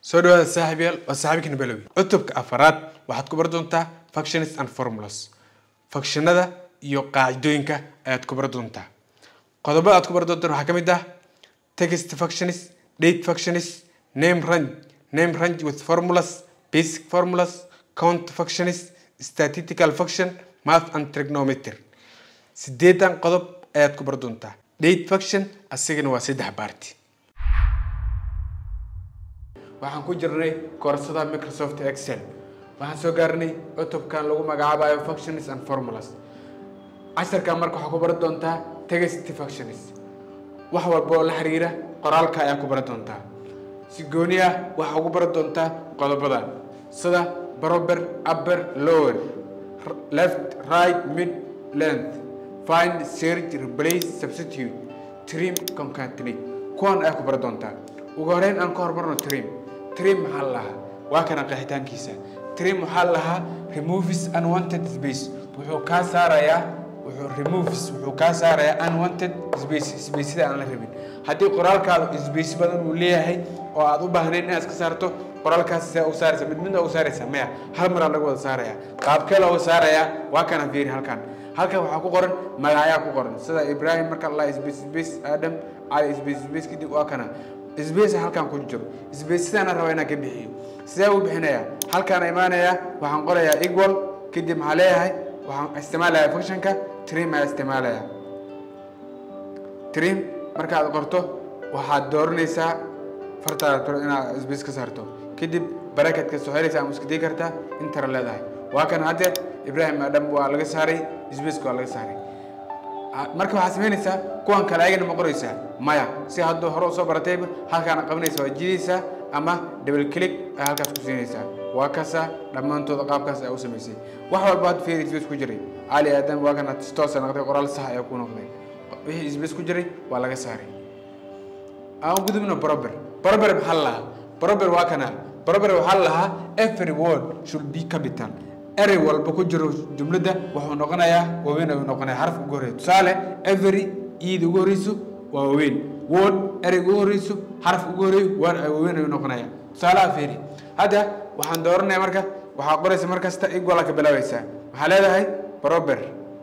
soo dhawaada saaxiibyaal waa saaxiibkina balowi cutubka afaraad waxaad ku bar doontaa functions and formulas functionada iyo qaacidooyinka ayaad ku bar doontaa qodobada aad ku bar doontaan waxaa ka mid ah text functions date functions name range name range with formulas basic formulas count functions statistical function math and trigonometry sideedan qodob ayaad ku bar doontaa date function asigana waa saddex baarti waxaan ku jirnay koorsada microsoft excel waxaan soo gaarnay cutubkan lagu magacaabayo functions and formulas casharkan marka waxaa ku baran doontaa text functions wax walba oo la xiriira qoraalka ayaa ku baran doontaa si gooni ah waxaa ugu baran doontaa qodobadan sida proper upper lower left right mid length find search replace substitute trim concatenate kuwan ayaa ku baran doontaa ugu horeyn aan ka hormarno trim trim maxaa la lahaa waa kana qeexitaankiisa trim waxaa la lahaa removes unwanted space wuxuu kaa saarayaa wuxuu removes wuxuu kaa saarayaa unwanted space spaceda aan la rabin haddii qoraalkaadu space badan uu leeyahay oo aad u baahnayn inaad iska saarto qoraalkaas see u saaraysa mid midna u saaraysa maya hal maraa lagu wada saaraya qaabkee looga saarayaa waa kana fiiri halkan halkan waxaa ku qoran magacyaa ku qoran sida ibrahim marka la space space adam cali space space kadib waa kana sbace halkan ku jiro sbace sidaana rabaa inaan ka bixiyo sidee u bixinayaa halkaan imaanayaa waxaan qorayaa equal kadib maxaa leeyahay waxaan isticmaalayaa functionka trim ayaa isticmaalayaa trim markaad qorto waxaad dooranaysaa fartaada inaad sbace ka saarto kadib barakatka soo xiraysaa ama iska dii kartaa intara leedahay waa kan haddeer ibrahim adam waa laga saaray sbaceka waa laga saaray marka waxaad samaynaysaa kuwan kale ayagana ma qoraysaa maya si hadduu hore usoo baratayba halkaana qabanaysa waa jidaysaa ama double click ay halkaas ku siinaysaa waa kasa dhammaantooda qaabkaas ayaa u samaysay wax walba had fiir sbace ku jiray cali aadan waa kana toosa noqday qoraal sax ayaa ku noqday wixii sbace ku jiray waa laga saaray aan u gudubno proper proper maxaa la lahaa proper waa kana proper waxaa la lahaa every word should be capital erey walba ku jiro jumladda wuxuu noqonayaa waaweyn ayuu noqonaya xaraf ugu horreeya tusaale every iida ugu horreyso waa waaweyn word ereyga ugu horreyso xaraf ugu horreeyo waa waaweyn ayuu noqonaya tusaalaha fiiri hadda waxaan dooranaya marka waxaa qoraysa mar kasta equala ka bilaabaysaa waxaa leedahay proper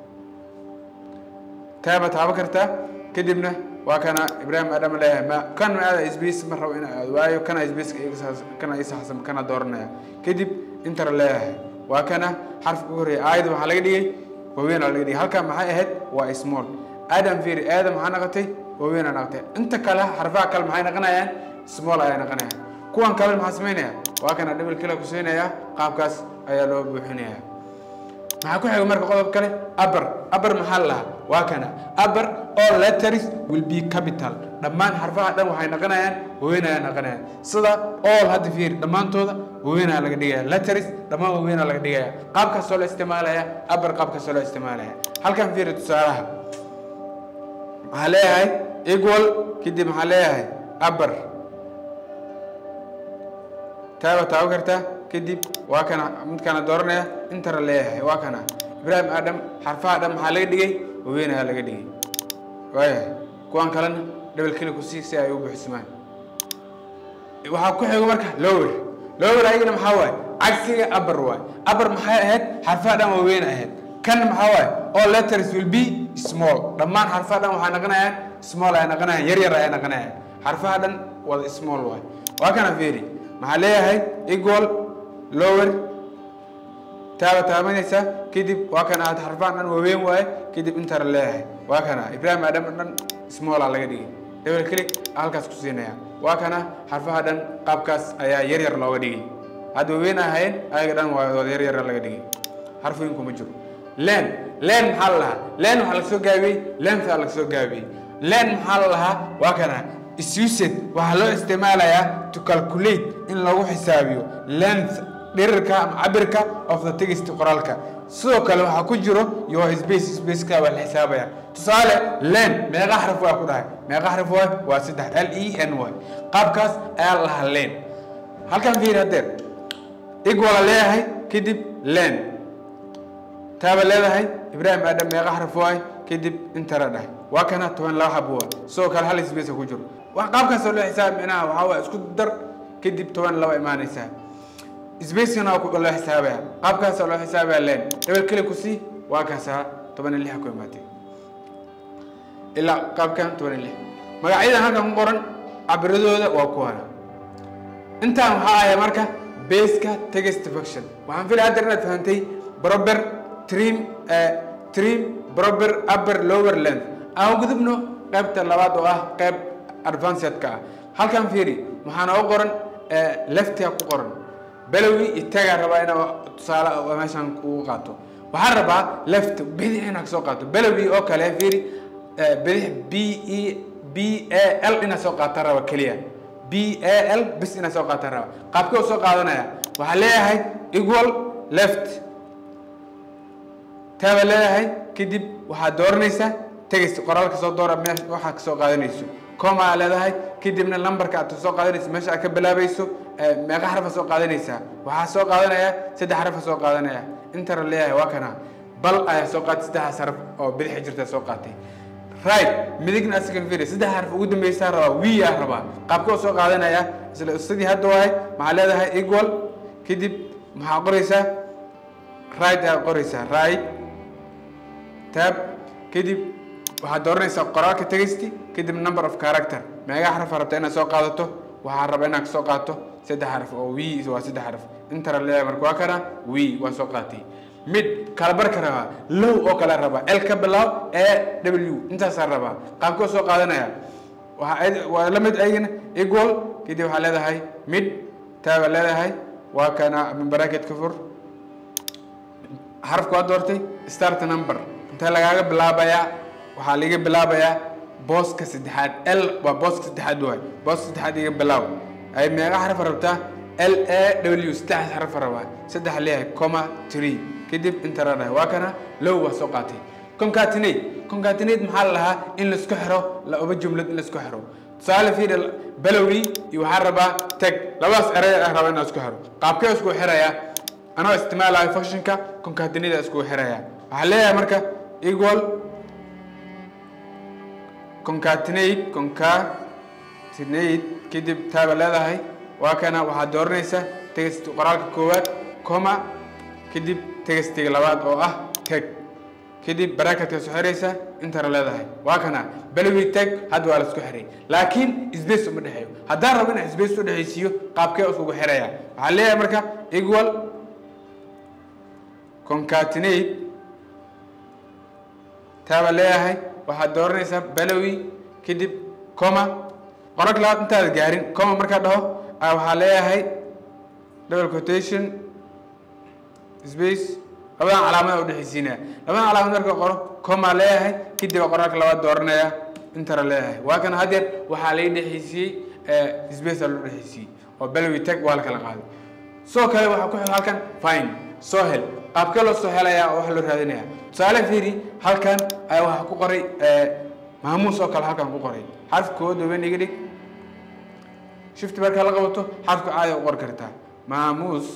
taaba taaba kartaa kadibna waa kana ibrahim adam leeyahay ma kan aada sbace ma rabo in aad waayo kana sbace kana isaxsan kana dooranaya kadib intara leeyahay waa kana xarfka ugu horreeya aayada waxaa laga dhigay waaweyn aa laga dhigay halkan maxay ahayd waa small adam fiiri aadam maxaa noqotay waaweyn aa noqotay inta kale xarfaha kale maxay noqonayaan small ayaa noqonayaan kuwan kale maxaa samaynaya waa kana double kila ku siinaya qaabkaas ayaa loo buuxinaya maxaa ku xiga marka qodob kale upper upper maxaa lahaa waa kana upper all letters will be capital dhammaan xarfaha dhan waxay noqonayaan waaweyn ayaa noqonayaan sida all hadda fiir dhammaantooda waaweynaa laga dhigaya letters dhammaan waaweynaa laga dhigaya qaabkaasoo loo isticmaalaya upper qaabkaasoo loo isticmaalaya halkan fiiri tusaalaha maxaa leeyahay equal kadib maxaa leeyahay upper taaba taabo kartaa kadib waa kana midkana dooranaya intara leeyahay waa kana ibrahim adam xarfaha dhan maxaa laga dhigay waaweyn ayaa laga dhigay waayahay kuwan kalena double kili kusii si ay u buuxsamaan waxaa ku xigo marka lower lower ayagana maxaa waaye cagsiga upper waaye upper maxay ahayd xarfaha dhan waaweyn ahayd kan maxaa waaye all letters will be small dhammaan xarfaha dhan waxay noqonayaan small ay noqonayaan yar yar ay noqonayaan xarfaha dhan wada small waaye waa kana fiiri maxaa leeyahay equal lower taaba taabanaysa kadib waa kana aad xarfahan dhan waaweyn waaye kadib intara leeyahay waa kana ibrahim adam dhan small aa laga dhigay double click halkaas ku siinaya waa kana xarfaha dhan qaabkaas ayaa yar yar looga dhigay hadda waaweyn ahayn ayaga dhan waa wada yar yar laga dhigay xarfooyin kuma jiro len len maxaa la lahaa len waxaa laga soo gaabiyey length aa laga soo gaabiyey len maxaa la lahaa waa kana isused waxaa loo isticmaalayaa to calculate in lagu xisaabiyo length dhirirka ama cabirka of the text qoraalka sidoo kale waxaa ku jiro yo space spaceka waa la xisaabaya tusaale len meeqa xaraf waa ku dhahay meeqa xaraf waay waa saddex l e n y qaabkaas ayaa la lahaa len halkan fiiri haddeer igwala leeyahay kadib len taaba leedahay ibrahim aadam meeqa xaraf waay kadib intara dhahay waa kana toban laba xabo waa sidoo kale hal space ku jiro wax qaabkaasoo loo xisaab micnaha waxaa waa isku dar kadib toban iyo laba imaanaysaa spacegana waa ku- loo xisaabaya qaabkaasa loo xisaabaya len double click ku sii waa kaasaa toban iyo lixa ku imaatay ilaa qaabkan toban iyo lix magacyadan halkan ku qoran cabiradooda waa kuwana intaan waxaa ahay marka baska text function waxaan filaya hadda inaad fahantay proper trim eh, trim proper upper lower length aan gudubno qaybta labaad oo ah qayb advancedka ah halkan fiiri waxaa nooga qoran eh, leftiga ku qoran balowi iyo tagaa rabaa inaa tusaale oo meeshan kugu qaato waxaan rabaa left bidix inaad kasoo qaato balowi oo kale fiiri eh, bidix b e b a l inaad soo qaata raba keliya b a l bis inaad soo qaata raba qaabkee u soo qaadanaya waxaa leeyahay equal left taaba leeyahay kadib waxaad dooranaysaa tegaysa qoraalka soo doora meesha waxaad kasoo qaadanayso coma aa leedahay kadibna lambarka aad soo qaadanayso meesha aad ka bilaabayso eh, meeqa xarfa soo qaadanaysaa waxaa soo qaadanaya saddex xarfa soo qaadanaya intara leeyahay waa kana bal ayaa soo qaatay saddexdaas xarf oo bidixi jirta soo qaatay right midigna asigan fiiri saddex xarf ugu dambeysaa rabaa wi aa rabaa qaabka u soo qaadanaya isla sidii hadda wahay maxaa leedahay equal kadib maxaa qoraysaa right ayaa qoraysaa right tab kadib waxaad dooranaysaa qoraalka tegaysti kadib number of character meegaa xaraf rabta inaad soo qaadato waxaa raba inaad kasoo qaato saddex xaraf oo w waa saddex xaraf intara leeyahay marka waa kana w waa soo qaatay mid kala barka rabaa low oo kale rabaa l ka bilaab a w intaasaa rabaa qaabkoo soo qaadanaya waxaa waa la mid ayagana equal kadib waxaa leedahay mid taaba leedahay waa kana bracket ka fur xarafka waa doortay start number intee lagaaga bilaabayaa waxaa laga bilaabayaa booska saddexaad l waa booska saddexaad waay booska saddexaad iga bilaab ay meeqa xaraf rabtaa l a w saddex xaraf rabaa saddex leeyahay comma three kadib interadahay waa kana low waa soo qaatay concatenate concatenate maxaa la lahaa in laisku xiro laba jumlad in laisku xiro tusaale fiiri balowgii iyo waxaa rabaa tag labadaas erey ah rabaa inaa isku xiro qaabkee isku xirayaa anoo isticmaalayo functionka concatenate isku xiraya waxaa leeyahay marka equal concatenate concatenate kadib taaba leedahay waa kana waxaad dooranaysaa text qoraalka koowaad coma kadib textiga labaad oo ah tag kadib bracketka soo xiraysa intara leedahay waa kana balowi tag hadda waa la isku xiray laakiin space uma dhexeeyo haddaan rabo inaan space u dhexaysiiyo qaabkee iskugu xiraya waxaa leeyahay marka equal concatenate taaba leeyahay waxaad dooranaysaa balowi kadib coma qoralka labaad intaada gaarin coma markaa dhaho a waxaa leeyahay double quotation space labadan calaamada udhexaysiinaya labadan calaamad marka qoro coma leeyahay kadib waa qoraalka labaad dooranaya intara leeyahay waa kana haddeer waxaa lai dhexaysiiyey space aa loo dhexaysiiyey oo balowi tag waa la kala qaaday sidoo kale waxaa ku xig halkan fine soo hel qaabkee loo soo helaya oo waxa loo raadinaya tusaale fiiri halkan ayaa waxaa ku qoray maamuus oo kale halkan ku qoray xarf koowaad waben iga dhig shift markaa la qabato xarfka caadi u qori kartaa maamuus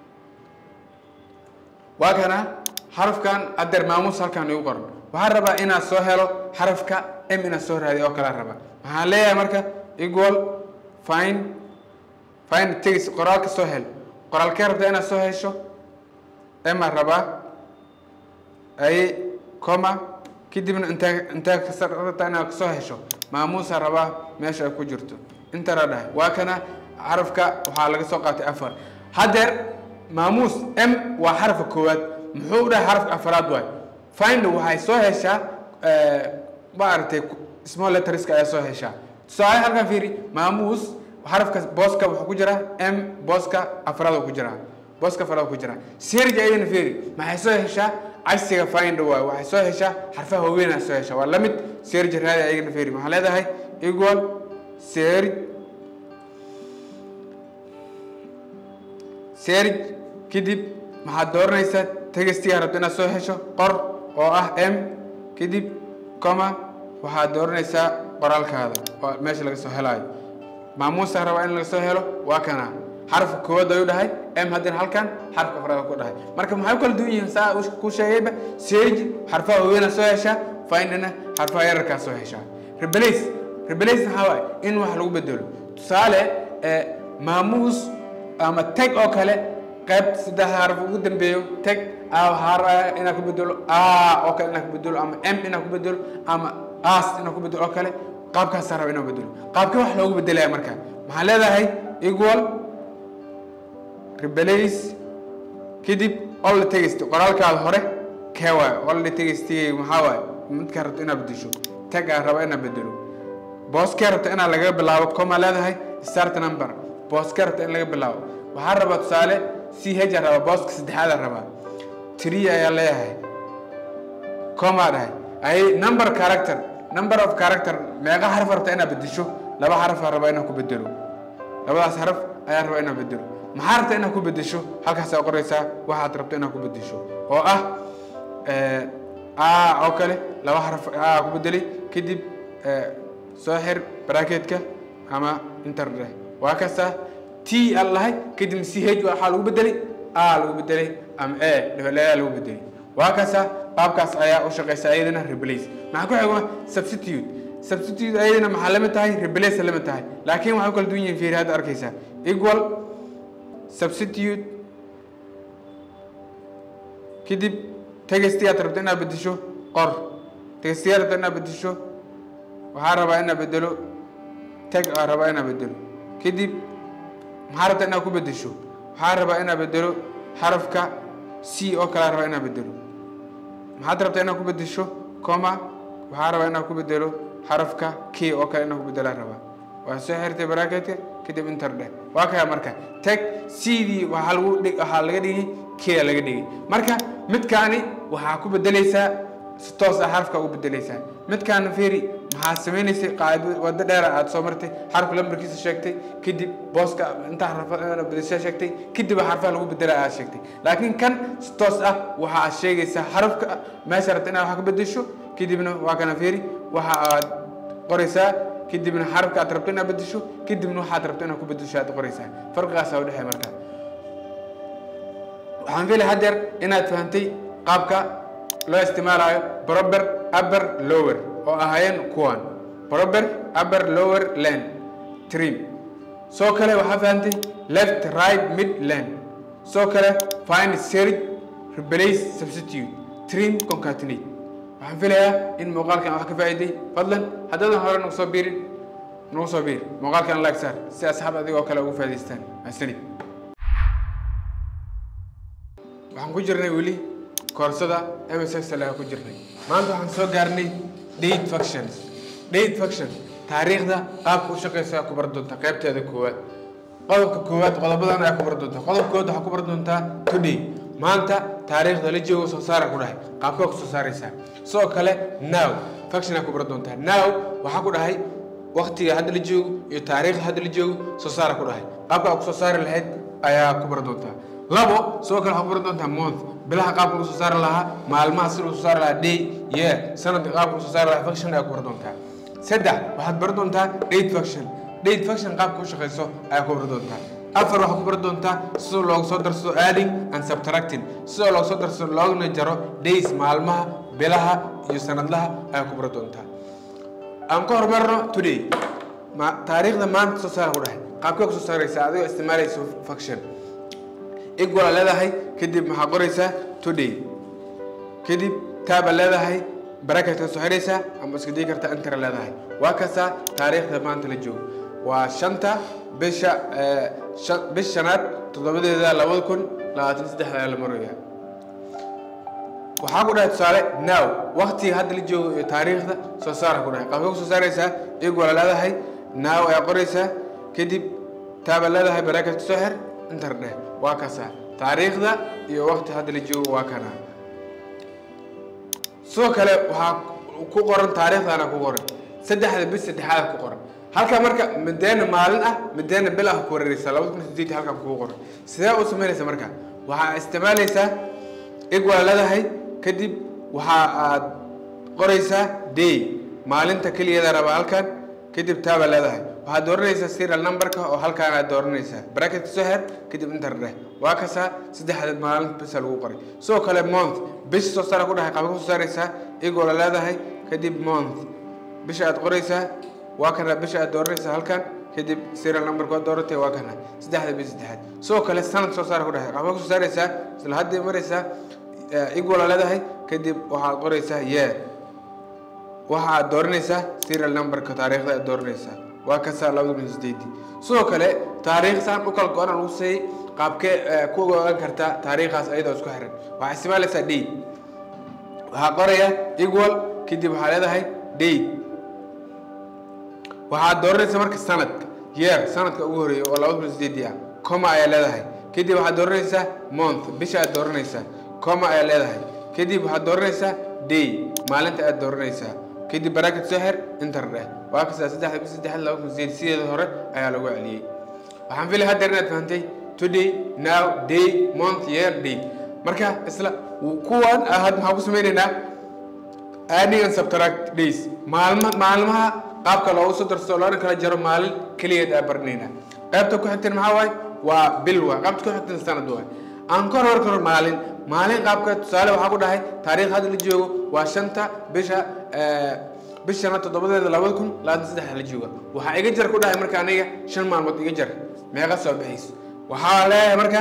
waa kana xarafkan adeer maamuus halkan igu qoran waxaan rabaa inaad soo helo xarafka m inaad soo raadiy oo kale rabaa waxaan leeyahay marka equal fine fine tegis qoraalka soo hel qoraalkee rabtaa inaad soo hesho ema rabaa ay coma kadibna intee intee kasarata inaad kasoo hesho maamuusa rabaa meesha ay ku jirto intara dhahay waa kana xarafka waxaa laga soo qaatay afar haddeer maamuus m waa xarafka koowaad muxuu dhahay xarafka afaraad waay find waxay soo heshaa maaragtay small letterska ayaa soo heshaa tusaale halkan fiiri maamuus xarafka booska wuxuu ku jiraa m booska afraad ku jiraa booska afraad ku jiraa serga ayadana fiiri maxay soo heshaa cagsiga find waay waxay soo heshaa xarfaha waaweyn soo heshaa waa lamid serge raadi ayagana fiiri maxaa leedahay equal serge serge kadib maxaad dooranaysaa tegistiga rabta inaad soo hesho qor oo ah m kadib coma waxaad dooranaysaa qoraalkaada oo meesha laga soo helaayo maamuusa rabaa in laga soo helo waa kana xarafka koowaad ayuu dhahay m haddana halkan xarafka afraad ku dhahay marka maxay u kala duwan yihiin saa ku sheegayba serge xarfaha waaweyna soo heshaa findna xarfaha yararkaa soo heshaa rebelace rebelace maxaa waaye in wax lagu bedelo tusaale maamuus ama tag oo kale qayb saddex xaraf ugu dambeeyo tag a waxaa rabaa inaan ku bedelo a oo kale inaan ku bedelo ama m inaan ku bedelo ama as inaan ku bedelo oo kale qaabkaasaa raba inaan bedelo qaabkee wax loogu bedelaya marka maxaan leedahay equal replace kadib all the text qoraalkaada hore kee waayo all the text maxaa waaye midkaa rabto inaad bedesho tag aa raba inaad bedelo booskee rabta inaad laga bilaabo coma leedahay start number booskee rabta in laga bilaabo waxaa rabaa tusaale c h aa rabaa booska saddexaada rabaa tree ayaa leeyahay coma dhahay ay number character number of character meeqa xaraf rabta inaad bedesho laba xaraf aa rabaa inaad ku bedelo labadaas xaraf ayaa rabaa inaad bedelo maxaa rabta inaad ku bedesho halkaasaa qoraysaa waxaad rabto inaad ku bedesho oo ah a oo kale laba xaraf a ku bedelay kadib soo xir bracketka ama interde waa kasta t aan lahay kadib c h waxaa lagu bedelay a lagu bedelay ama a dhibaleya lagu bedelay waa kasta qaabkaas ayaa u shaqeysa ayadana replace maxaa ku xigo substitute substitute ayadana maxaa lamid tahay replace lamid tahay laakiin waxay u kala duwan yihiin fiiri hadda arkaysaa equal substitute kadib tegestiyaad rabto inaad bedesho qor tegestiyaad rabto inaad bedesho waxaa rabaa inaad bedelo tag aa rabaa inaad bedelo kadib maxaa rabta inaad ku bedesho waxaa rabaa inaad bedelo xarafka c oo kale rabaa inaad bedelo maxaad rabta inaad ku bedesho coma waxaa rabaa inaad ku bedelo xarafka k oo kale inaad ku bedelaa rabaa waa soo xirtay bracketka kadib inter dheh waa kaya marka tag cdii waxaa lagu dhig waxaa laga dhigay k laga dhigay marka midkaani waxaa ku bedelaysaa si toos ah xarafka ugu bedelaysaa midkaana fiiri maxaa samaynaysay qaado waddo dheera aad soo martay xarafka lambarkiisa sheegtay kadib booska intaa xarfa bedeshaa sheegtay kadib xarfaha lagu bedela aad sheegtay laakiin kan si toos ah waxa aad sheegaysaa xarafka meesha rabta inaad wax ka bedesho kadibna waa kana fiiri waxa aad qoraysaa kadibna xarafka aad rabto inaad bedesho kadibna waxaad rabto inaad ku bedesho aad qoraysaa farqigaasaa udhexeeya marka waxaan fiilay haddeer inaad fahantay qaabka loo isticmaalayo proper upper lower oo ahaayeen kuwan proper upper lower land trim soo kale waxaa fahantay left right mid land soo kale find search replace substitute trim concatenate waxaan filayaa in muuqaalkan wax ka faa'iiday fadlan haddaadan hore nagu soo biirin nagu soo biir muuqaalkan like saar si asxaab adigoo kale ugu faa'iidaystaan mahadsanid waxaan ku jirnay weli koorsada msx laga ku jirnay maanta waxaan soo gaarnay date functions date function taariikhda qaabka u shaqeysa ayaa ku bar doontaa qaybteeda koowaad qodobka koowaad qodobadan ayaa ku bar doontaa qodobka koowaad waxaa ku bar doontaa today maanta taariikhda la joogo soo saara ku dhahay qaabkaa ku soo saaraysaa sidoo kale now function ayaa ku bar doontaa now waxaa ku dhahay waqtiga hadda la joogo iyo taariikhda hadda la joogo soo saara ku dhahay qaabkaa ku soo saari lahayd ayaa ku bar doontaa labo sidoo kale waxaa ku baran doontaa month bilaha qaabka lagu soo saari lahaa maalmaha si lagu soo saari lahaa day year sanadka qaabka lagu soo saari lahaa function ayaa ku baran doontaa saddex waxaad baran doontaa date function date function qaabka u shaqeyso ayaa ku baran doontaa afar waxaad ku baran doontaa sida loogu soo darsado adding and subtracting sida loogu soo darsado looguna jaro days maalmaha bilaha iyo sanadlaha ayaa ku baran doontaa aan ka hormarno today ma taariikhda maanta soo saara ku dhahay qaabkee ku soo saaraysaa adigoo isticmaalayso function equal leedahay kadib maxaa qoraysaa today kadib taaba leedahay bracketka soo xidhaysaa ama iska dii karta intera leedahay waa kasaa taariikhda maanta la joogo waa shanta bisha bish shanaad toddobadeeda labada kun labaatan saddexda la maraya waxaa ku dhahay tusaale now waqtiga hadda la joogo iyo taariikhda soo saara ku dhahay qaabka ku soo saaraysaa equal leedahay now ayaa qoraysaa kadib taaba leedahay bracketka soo xir inter dheh waa kasaa taariikhda iyo waqti hadda la joogo waa kana sidoo kale waxaa ku qoran taariikhdana ku qoran saddexda bis saddexaad ku qoran halka marka mideena maalin ah mideena bil ah ku wareereysa labada kun sideed halkan kugu qoran sidee u samaynaysa marka waxaa isticmaalaysaa equal leedahay kadib waxa aad qoraysaa day maalinta keligeeda raba halkan kadib taaba leedahay waxaad dooranaysaa serial numberka oo halkaan aad dooranaysaa bracketka soo xer kadib inter dheh waa kasaa saddexda maalin bisa lagu qoray sidoo kale month bisha soo saara ku dhahay qaabka soo saaraysaa igoo la leedahay kadib month bisha aad qoraysaa waa kana bisha aad dooranaysaa halkan kadib serial numberka waa dooratay waa kana saddexda bish saddexaad sidoo kale sanad soo saara ku dhahay waxbaa kusoo saaraysaa isla hadday maraysaa igwala leedahay kadib waxaad qoraysaa yee waxaad dooranaysaa serial numberka taariikhda aad dooranaysaa waa kasaa labada kun sideedii sidoo kale taariikh saan u kala go-an lagu seeyey qaabkee ku ogaan kartaa taariikhaas ayadoo isku xiran waxaa isticmaalaysaa date waxaa qoraya equal kadib waxaa leedahay date waxaad dooranaysaa marka sanadka year sanadka ugu horeeya oo labada kun sideedii ah coma ayaa leedahay kadib waxaad dooranaysaa month bisha aad dooranaysaa coma ayaa leedahay kadib waxaad dooranaysaa day maalinta aad dooranaysaa kadib bracket soo xir inter dheh waa kasaa saddexda bis saddexda laba kun sideed sideeda hore ayaa lagu celiyey waxaan filay haddeer inaad fahantay today now day month year day marka isla kuwan ahad maxaan ku sameynaynaa adding and subtract days maalma maalmaha qaabka loogu soo darso loona kala jaro maalin keligeed aa baranaynaa qaybta ku xigtan maxaa waaye waa bil waa qaybta ku xigtan sanad waay aan ka hor karo maalin maalin qaabka tusaale waxaa ku dhahay taariikh hadda la joogo waa shanta bisha bishana toddobadeeda labada kun labaatan saddex la jooga waxaa iga jar ku dhahay marka aniga shan maalmood iga jar meeqa soo bixayso waxaa leeyahay marka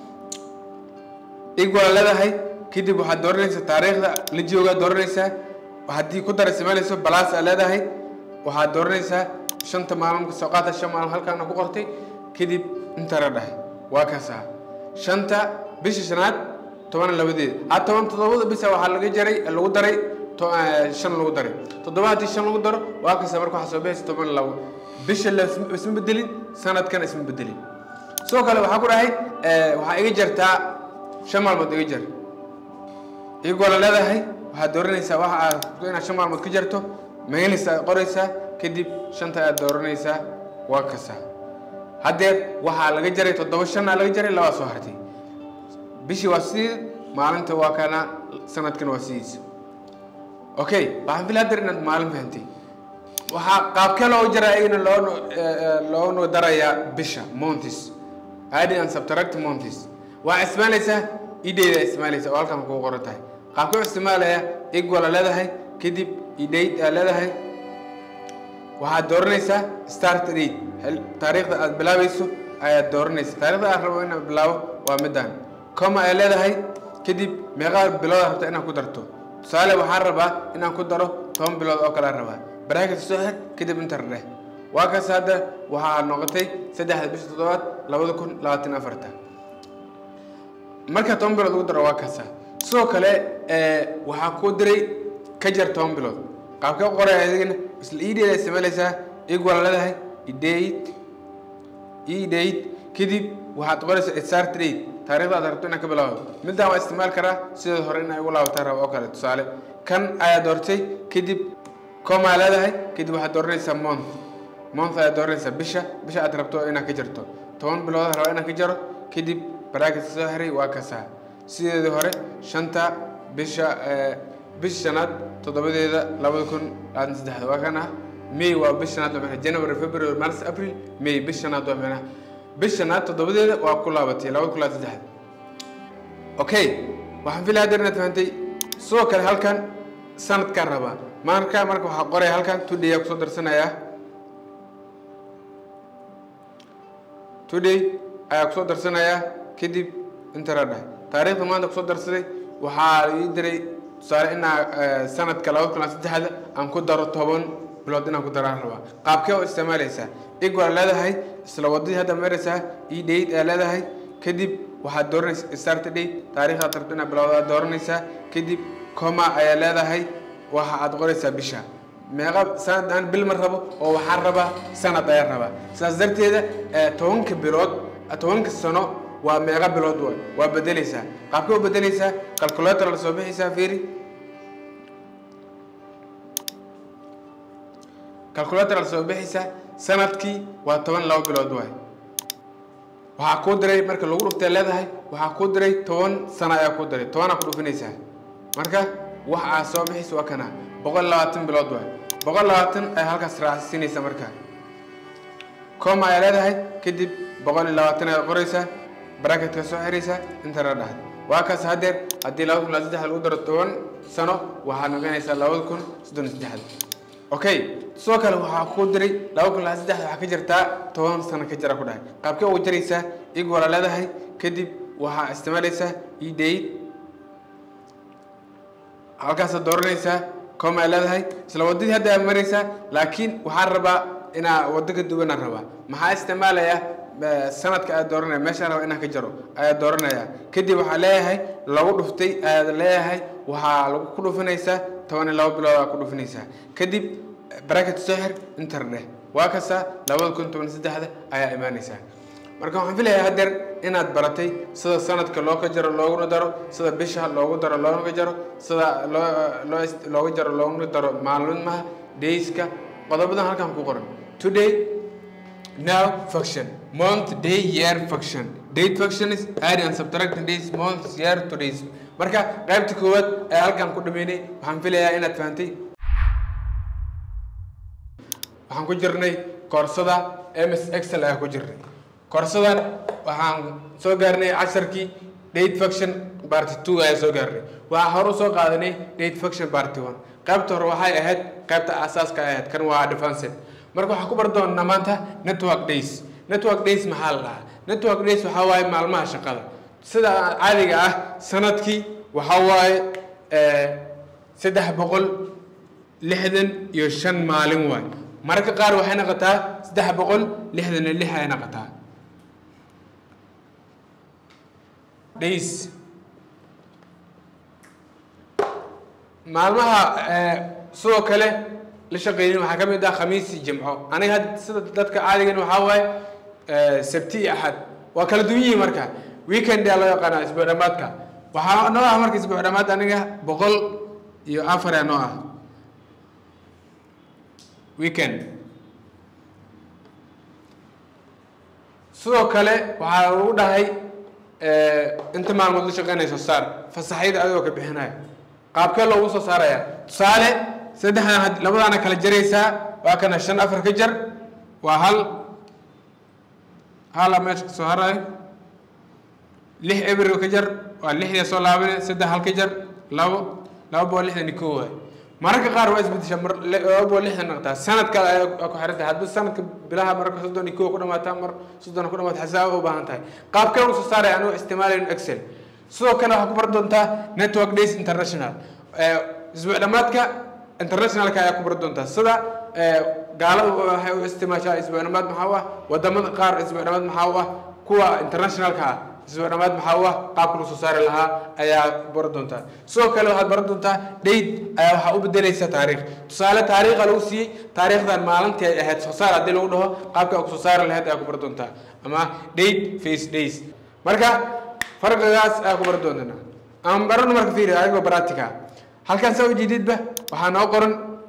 ig waa leedahay kadib waxaad dooranaysaa taariikhda la joogaa dooranaysaa haddii ku dar isticmaalayso balaas aa leedahay waxaad dooranaysaa shanta maalin kasoo qaata shan maalin halkaana ku qortay kadib intara dhahay waa kaasaa shanta bisha shanaad toban labadeeda ha toban toddobada bisa waxaa laga jaray lagu daray shan lagu daray toddoba haddii shan lagu daro waa kasta marka waxaa soo bixaysa toban labo bisha la isma bedelin sanadkana isma bedelin sidoo kale waxaa ku dhahay waxaa iga jartaa shan maalmood iga jar iyagoo la leedahay waxaad dooranaysaa waxa aad inaad shan maalmood ka jarto meelis aad qoraysaa kadib shanta aad dooranaysaa waa kasta haddeer waxaa laga jaray toddoba shanaa laga jaray labaa soo hartay bishii waa sidii maalinta waa kana sanadkana waa sidiisa okay waxaan fil hadeer inaad maalin fahantay waxaa qaabkee loo jaraa iyagana loo loonu darayaa bisha montis adding and subtract montis waa isticmaalaysaa idayda isticmaalaysa oo halkan kugu qoran tahay qaabkee u isticmaalaya equal aa leedahay kadib idate aa leedahay waxaad dooranaysaa start date taariikhda aad bilaabayso ayaad dooranaysa taarikhda aad rabo inaad bilaabo waa midaan coma ay leedahay kadib meeqaa bilood rabta inaad ku darto tusaale waxaan rabaa inaan ku daro toban bilood oo kale rabaa bracket soo xir kadib inter dheh waa kaas hadda waxaa noqotay saddexda bisha toddobaad labada kun labaatan afarta marka toban bilood ugu daro waa kaasa sidoo kale waxaa kuu diray ka jar toban bilood qaabkee u qoray adigana isla ideeda isticmaalaysaa equal leedahay idate idate kadib waxaad qoraysaa start date taariikhda aad rabto inaad ka bilaabo midaan waa isticmaal karaa sidoo hore in ay ugu laabataa rabo oo kale tusaale kan ayaa doortay kadib comaa leedahay kadib waxaad dooranaysaa month month ayaad dooranaysaa bisha bisha aad rabto inaad ka jarto toban bilood raba inaad ka jaro kadib bracket soo xiray waa kasaa sideedii hore shanta bisha bisha shanaad toddobadeeda labada kun labaatan saddexda waa kan ah may waa bisha shanaad waa maxay january february march april may bisha shanaad waa maxay bisha shanaad toddobadeeda waa ku laabatay labada kun labaatan saddexda okay waxaan filaya hadeer inaad fahantay sidoo kale halkan sanadkaan rabaa marka marka waxaa qoraya halkan today aa kusoo darsanayaa today ayaa kusoo darsanayaa kadib intara dhahay taariikhda maanta kusoo darsaday waxaa ii diray tusaale inaa sanadka labada kun saddexda aan ku daro toban bilood inaan ku daraan rabaa qaabkee oo isticmaalaysaa ig waa leedahay isla wadadii hadda maraysaa ii date aa leedahay kadib waxaad dooranaysaa start date taariikhdaad rabto inaad bilowda dooranaysaa kadib coma ayaa leedahay waxa aad qoraysaa bisha meeqa sanad aan bil ma rabo oo waxaan rabaa sanad ayaan rabaa sidaas darteeda tobanka bilood tobanka sano waa meeqa bilood waay waa bedeleysaa qaabkee u bedeleysaa calculator la soo bixaysaa fiiri calculator la soo bixaysaa sanadkii waa toban laba bilood waay waxaa kuu diray marka lagu dhuftay leedahay waxaa kuu diray toban sano ayaa kuu diray tobanaa ku dhufinaysaa marka wax aad soo bixaysa waa kana boqol labaatan bilood waay boqol labaatan ayaa halkaas raacsinaysa marka coma ayaa leedahay kadib boqol iyo labaatan ayaad qoraysaa bracketka soo xiraysaa intana dhahad waa kaas haddeer haddii labada kun la saddex lagu daro toban sano waxaad noqonaysaa labada kun soddon iyo saddexda okay sidoo kale waxaa ku diray laba kun laa saddex waxaa ka jirtaa toban sano ka jira ku dhahay qaabkee ugu jaraysaa ig wala leedahay kadib waxaa isticmaalaysaa edate halkaasaad dooranaysaa com ay leedahay isla waddadii hadda aad maraysaa laakiin waxaan rabaa inaa waddo ka duwanaan rabaa maxaa isticmaalaya sanadka aad dooranaya meeshaan raba inaan ka jaro ayaa dooranaya kadib waxaa leeyahay lagu dhuftay ayaad leeyahay waxaa lagu ku dhufinaysaa toban iyo laba bilood aa ku dhufinaysaa kadib bracket soo xir inter dheh waa kasta labada kun toban iyo saddexda ayaa imaanaysaa marka waxaan filayaa hadeer inaad baratay sida sanadka loo ka jaro looguna daro sida bisha loogu daro loona jaro sida loo loo looga jaro looguna daro maalmaha dayska qodobadan halkan ku qoran today now function month day year function date function is add and subtracting days months year to days marka qaybta koowaad ee halkan ku dhameynay waxaan filayaa inaad fahantay waxaan ku jirnay koorsada ms excel ayaa ku jirnay koorsadan waxaan soo gaarnay casharkii date function party two ayaa soo gaarnay waxaa hore usoo qaadanay date function party one qaybta hore waxay ahayd qaybta asaaska ay ahayd kan waa advanced marka waxaan ku bar doonaa maanta network days network days maxaa la dhahaa network days waxaa waaye maalmaha shaqada sida caadiga ah sanadkii waxaa waaye saddex boqol lixdan iyo shan maalin waay mararka qaar waxay noqotaa saddex boqol lixdan iyo lix ay noqotaa days maalmaha sidoo kale la shaqeeynin waxaa ka mid ah khamiisi jimco aniga had sida dadka caadigan waxaa waaye sabti iyo axad waa kala duwan yihiin marka weekend aa loo yaqaanaa isbuuc dhamaadka waxaa noo ah marka isbuuc dhamaad aniga boqol iyo afar aa noo ah weekend sidoo kale waxaa lagu dhahay inta maalmood la shaqeynayso saar fasaxyada adigoo ka bixinaya qaabkee loogu soo saaraya tusaale saddexdan labadaana kala jaraysaa waa kana shan afar ka jar waa hal hala meesha kasoo harayo lix ebriga ka jar waa lixda soo laabane saddex hal ka jar labo laba boqol lixdan iyo kow waay mararka qaar waa isbedesha mar laba boqol lixdan noqotaa sanadka ayaa ku xiran tahay haddii sanadka bilaha mararka soddon iyo kow ku dhamaataa mar soddon ku dhamaata xisaaba u baahan tahay qaabkee lagu soo saaraya anuu isticmaalayn excel sidoo kale waxaa ku bar doontaa network days international isbuuc dhamaadka internationalka ayaa ku bar doontaa sida gaalada waxay u isticmaashaa isbuuc dhamaad maxaa u ah wadamada qaar isbuuc dhamaad maxaa u ah kuwa internationalka ah isbuuc dhamaad maxaa u ah qaabka lagu soo saari lahaa ayaa baran doontaa sidoo kale waxaad baran doontaa date ayaa waxaa u bedelaysa taariikh tusaale taariikha lagu siiyey taariikhdan maalintii ay ahayd soo saar haddii lagu dhaho qaabka ku soo saari lahayd ayaa ku baran doontaa ama date face days marka farqigaas ayaa ku baran doontaa aan barano marka fiiri ayagoo practica halkan saa ujeedidba waxaa noo qoran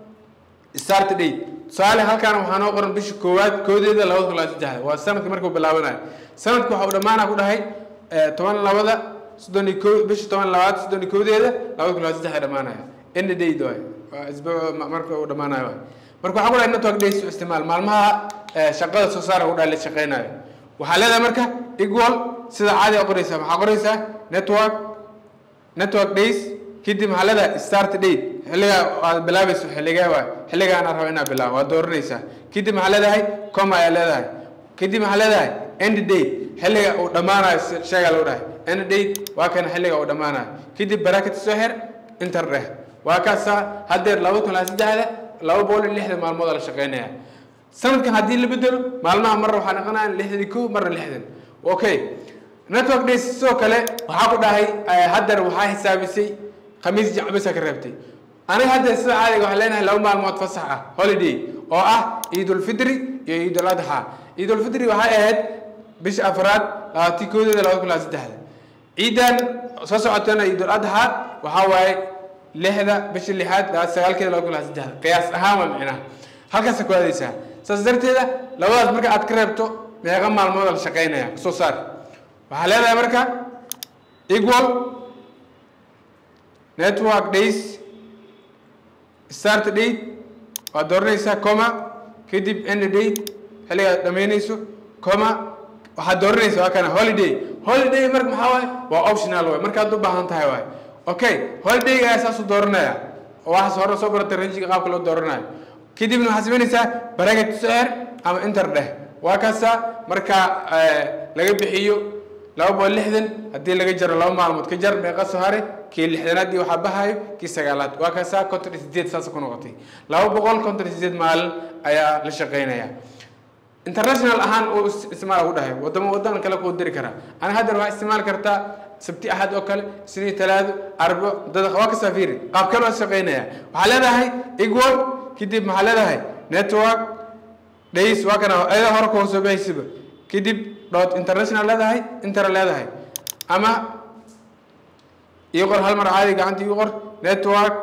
start date tusaale halkan waxaa noo qoran bisha koowaad koodeeda labada kun saddexda waa sanadka markuu bilaabanayo sanadku waxa uu dhammaana ku dhahay toban labada soddon iyo ko bisha toban labaad soddon iyo koodeeda labada kun saddexa dhammaanaya end date waay waa isbuuc marka uu dhammaanayo waay marka waxaa ku dhahay network days u isticmaal maalmaha shaqada soo saara ku dhahay la shaqeynayo waxaa leedahay marka equal sida caadi a qoraysaa maxaa qoraysaa network network days kadib maxaa leedahay start date xilligaa aad bilaabayso xilligee waay xilligaana raba inaad bilaabo waad dooranaysaa kadib maxaa leedahay com ayaa leedahay kadib maxaa leedahay end date xilliga uu dhammaanayo sheegaa lagu dhahay end date waa kana xilliga uu dhammaanayo kadib bracket soo xir inter dheh waa kaasaa haddeer laba kun laa saddexda laba boqol iyo lixdan maalmood la shaqeynaya sanadkan haddii la bedelo maalmaha marna waxaa noqonaya lixdan iyo kow marna lixdan okay network days sidoo kale waxaa ku dhahay haddeer waxaa xisaabisay khamiis jacbisa ka reebtay aniga hadda sida caadiga waxaan leenahay laba maalmood fasax ah holiday oo ah ciidulfitri iyo ciidul adxa ciidulfitri waxay ahayd bisha afraad labaatii koodeeda labada kun laa saddexda ciidan soo socotana ciidul adxa waxaa waaye lixda bisha lixaad laba sagaalkeeda laba kun laa saddexda qiyaas ahaan waa micnaha halkaasa ku aadaysaa saas darteeda labadaas marka aad ka reebto meeqa maalmood la shaqeynaya soo saar waxaa leedahay marka equal network days start date waad dooranaysaa coma kadib end date xilligaad dhamaynayso coma waxaad dooranaysaa waa kana holiday holiday marka maxaa waaye waa optional waay markaad u baahan tahay waay okay holidayga ayaa saasu dooranaya oo waxaas hore soo baratay ranjiga qaabka loo dooranayo kadibna waxaad samaynaysaa bracket socor ama inter dheh waa kaasa markaa laga bixiyo laba boqol lixdan haddii laga jaro laba maalmood ka jar meeqa soo hare kii lixdanaad iyo waxaa bahayo kii sagaalaad waa kaasa konton iyo sideed saas ku noqotay laba boqol konton iyo sideed maalin ayaa la shaqaynaya international ahaan uu isticmaal ugu dhahay wadamo wadan kale kuu diri karaa ani haddana waxaa isticmaali kartaa sabti axad oo kale isniin talaado arbo dad waa ka saafiri qaab kale waa shaqaynaya waxaa leedahay equal kadib maxaa leedahay network days waa kana ayada hore kuwa soo baxaysiba kadib dot international leedahay inter leedahay ama ii qor hal mar caadi gacanta ii qor network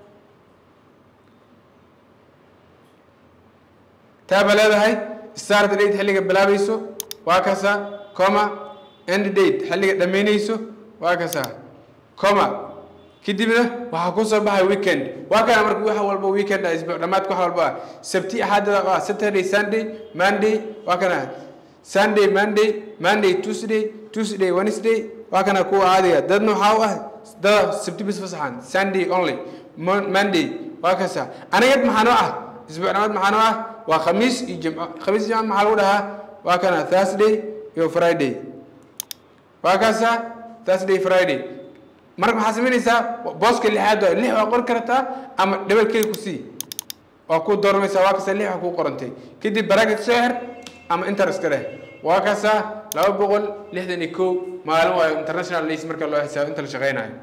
taaba leedahay start date xilliga bilaabayso waa kasa coma end date xilliga dhammaynayso waa kasa coma kadibna waxaa kusoo baxay weekend waa kana marka wax walba weekend ah isbuuc dhammaadka wax walba ah sabti axadda waa saturday sunday monday waa kana sunday monday monday tuesday tuesday wednesday waa kana kuwa caadiga dadna waxaa u ah dada sabti bis fasaxan sunday only monday waa kasa anigad maxaa noo ah isbuuc dhammaad maxaa noo ah waa khamiis iyo jimco khamiis jimco maxaa lagu dhahaa waa kana thursday iyo friday waa kaasa thursday friday marka maxaa samaynaysaa booska lixaad waa lix waa qori kartaa ama dhebel keli ku sii waa ku doormaysaa waa kasa lix waa kuu qorantay kadib bracket soo xir ama interest dheh waa kasa laba boqol lixdan iyo kow maalin waayo international days marka loo xisaabo inta la shaqaynayo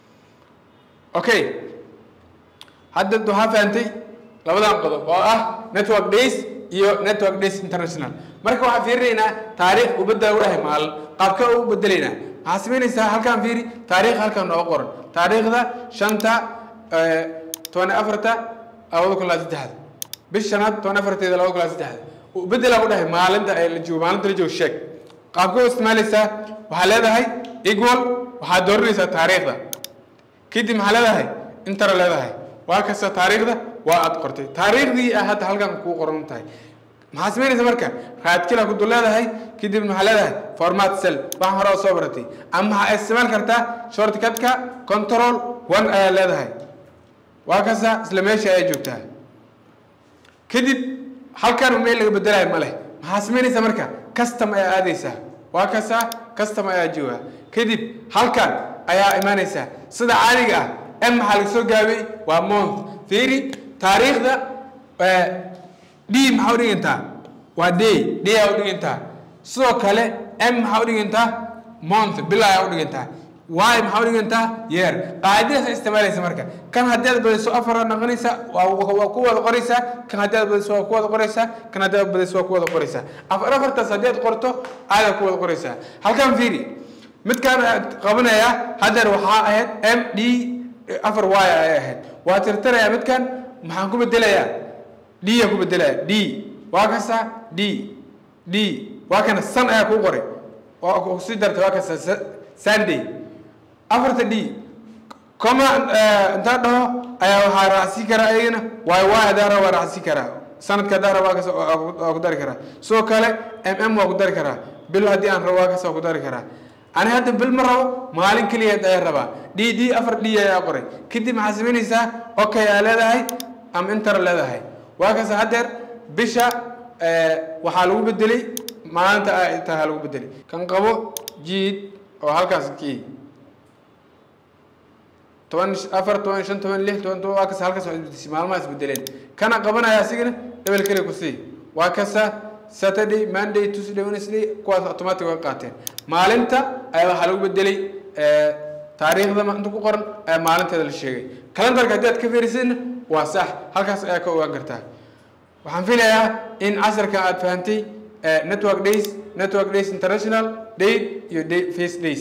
okay hadda waxaa fahantay labadan qodob oo ah network days iyo network days international marka waxaan fiirinaynaa taariikh uu bedela u dhahay maalin qaabka u bedelaynaa waxaa samaynaysaa halkaan fiiri taariikh halkaan nooga qoran taariikhda shanta toban afarta labada kun laa saddexda bish shanaad toban afarteeda labada kun laa saddexda uu bedela u dhahay maalinta ay la joogo maalinta la joogo sheeg qaabka u isticmaalaysaa waxaa leedahay equal waxaad dooranaysaa taariikhda kadib maxaa leedahay intara leedahay waa kasta taariikhda waa aad qortay taariikhdii ah hadda halkan kuu qoran tahay maxaa samaynaysa marka raadkila ku dul leedahay kadib maxaa leedahay format cell waxaan hore oo soo baratay ama waxaa isticmaal kartaa shortcutka control one ayaa leedahay waa kasta isla meesha ayaa joogtaa kadib halkan meel laga bedelayo ma leh maxaa samaynaysa marka custom ayaa aadaysaa waa kasta custom ayaa jooga kadib halkan ayaa imaanaysaa sida caadiga ah m maxaa laga soo gaabay waa month fiiri taariikhda d maxaa u dhigantaa waa day day aa u dhigantaa sidoo kale m maxaa u dhigantaa month bil ayaa u dhigantaa y maxaa u dhigantaa yeer qaacidadaas isticmaalaysa marka kan haddii aad badiso afar noqonaysa waa waa ku wada qoraysaa kan haddii aad badiso waa ku wada qoraysaa kan haddii aad badiso waa ku wada qoraysaa afar afartaas haddii aad qorto aadaa ku wada qoraysaa halkan fiiri midkaan qabanaya haddeer waxaa ahayd m d afar y ay ahayd waa tirtirayaa midkan maxaan ku bedelayaa d yaa ku bedelaya d waa kasta d d waa kana san ayaa kuu qoray waa kusii dartay waa kasta sunday afarta d coma intaa dhaho ayaa waxaa raacsi karaa ayagana waay waay hadaa raba waa raacsi karaa sanadka hadaa raba waa kasta waa ku dari karaa sidoo kale m m waa ku dari karaa bil haddii aan rabo waa kasta waa ku dari karaa ani hadda bil ma rabo maalin keligeed ayaa rabaa d d afar d ayaa qoray kadib maxaa samaynaysaa okay aa leedahay ama inter leedahay waa kasta haddeer bisha waxaa lagu bedelay maalinta ay tahay lagu bedelay kan qabo jiid oo halkaas kii toban afar toban shan toban lix toban toban waa kasta halkaas waa isbedeshay maalmaha isbedeleen kana qabanaya asigana dhebel keliya ku sii waa kasta saturday monday tuesday wednesday kuwaas automatic way qaateen maalinta ayaa waxaa lagu bedelay taariikhda inta ku qoran ayaa maalinteeda la sheegay calendarka haddii aad ka fiirisidna waa sax halkaas ayaa ka ogaan kartaa waxaan filayaa in casarka aad fahantay network days network days international date iyo day face days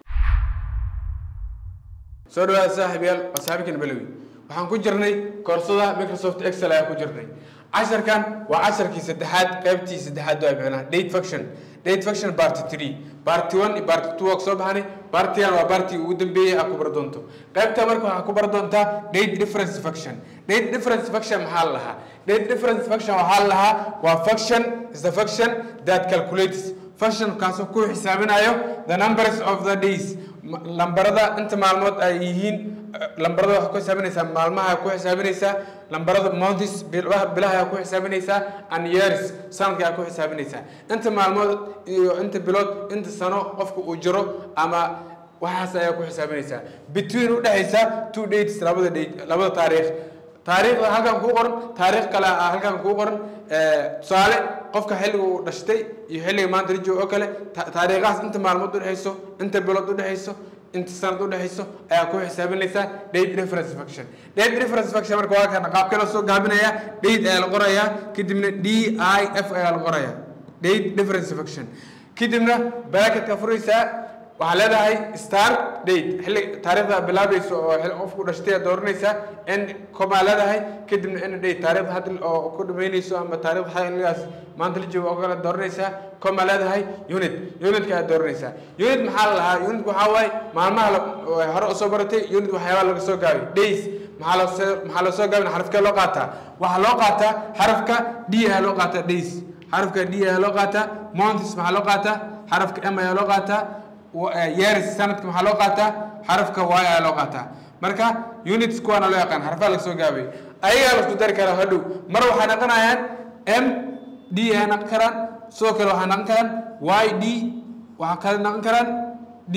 soo dhawaada saaxiibyaal waa saaxiibkan balowi waxaan ku jirnay koorsada microsoft excel ayaa ku jirnay casharkan waa casharkii saddexaad qaybtii saddexaad waa micnaha date function date function party three party one iyo party two waa kusoo baxnay partigan waa party ugu dambeeyay aad ku bar doonto qaybta marka waxaa ku bar doontaa date difference function date difference function maxaa la lahaa date difference function waxaa la lahaa waa function is the function that calculates function kaasoo ku xisaabinayo the numbers of the days ma- lambarada inta maalmood ay yihiin eh, lambarada waxaa ku xisaabinaysaa maalmaha ku xisaabinaysaa lambarada months bilaha bilaha ku xisaabinaysaa and years sanadka ku xisaabinaysaa inta maalmood iyo inta bilood inta sano qofka uu jiro ama waxaas ayaa ku xisaabinaysaa between udhexaysa two dates labada date labada taariikh taariikhda halkan kuu qoran taariikh kale ah halkan kuu qoran eh, tusaale qofka xilliga uu dhashtay iyo xilliga maanta la joogo oo kale ta- taariikhahaas inta maalmood udhexayso inta bilood udhexayso inta sanad udhexayso ayaa ku xisaabinaysaa date reference function date reference function marka waa kana qaabkee la soo gaabinaya date ayaa la qorayaa kadibna d i f ayaa la qorayaa date reference function kadibna bracketka furaysaa waxaa leedahay star date xilli taariikhda bilaabayso oo xil- qofku dhashtay aad dooranaysaa n comaa leedahay kadibna n date taariikhda hadda oo ku dhamaynayso ama taariikhda xilligaas maanta la joogo oo kale dooranaysaa coma leedahay unit unitka aad dooranaysaa unit maxaa la lahaa unit waxaa waaye maalmaha la- oo hore usoo baratay unit waxyaabaa laga soo gaabay days maxaa loo soo maxaa loo soo gaabin xarafkee loo qaataa waxaa loo qaataa xarafka d ayaa loo qaataa days xarafka d ayaa loo qaataa months maxaa loo qaataa xarafka m ayaa loo qaataa years sanadka maxaa loo qaataa xarafka y ayaa loo qaataa marka units kuwaana loo yaqaan xarfaha laga soo gaabay ayagaa lasku dari karaa hadhow mar waxay naqonayaan m d ay naqon karaan sidoo kale waxay naqon karaan y d waxaa kale naqon karaan d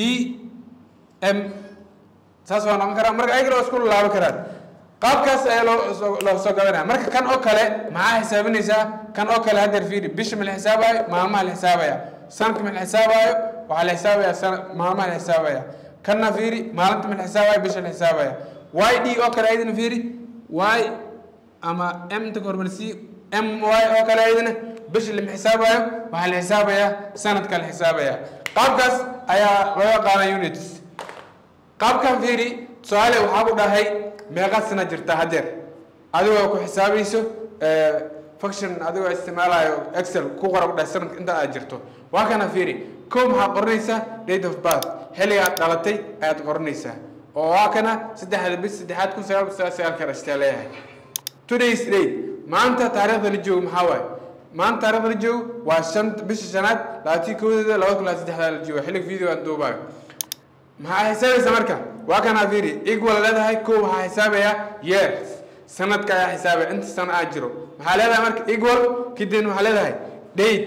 m saas waa noqon karaan marka ayagana waa isku laaban karaan qaabkaas ayaa loo soo- loo soo gabanaya marka kan oo kale maxaa xisaabinaysaa kan oo kale haddeer fiiri bisha ma la xisaabaayo maalmaha la xisaabaya sanadka ma la xisaabaayo waxaa la xisaabaya sana maalmaha la xisaabaya kanna fiiri maalinta ma la xisaabaayo bisha la xisaabaya y d oo kale ayadana fiiri y ama m ta kormarsi m y oo kale ayadana bisha lama xisaabayo waxaa la xisaabaya sanadka la xisaabaya qaabkaas ayaa loo yaqaana units qaabkan fiiri tusaale waxaa ku dhahay meeqa sana jirta haddeer adigoo ku xisaabayso function adigoo isticmaalayo excel ku qora ku dhahay sanadka inta aad jirto waa kana fiiri kow maxaa qoranaysaa date of birth xilliga aad dhalatay ayaad qoranaysaa oo waa kana saddexda bis saddexaad kun sagaal kun sagaal sagaal ka dhashtay leeyahay today's date maanta taariikhda la joogo maxaa waaye maanta taariikhda la joogo waa shan bisha shanaad labaatii koodeeda laba kun laba saddexdaa la joogo xilliga video aan duubaayo maxaa xisaabaysa marka waa kanaa fiiri equal leedahay kow waxaa xisaabaya years sanadka ayaa xisaabaya inta sano aad jiro maxaa leedahay marka equal kadibna waxaa leedahay date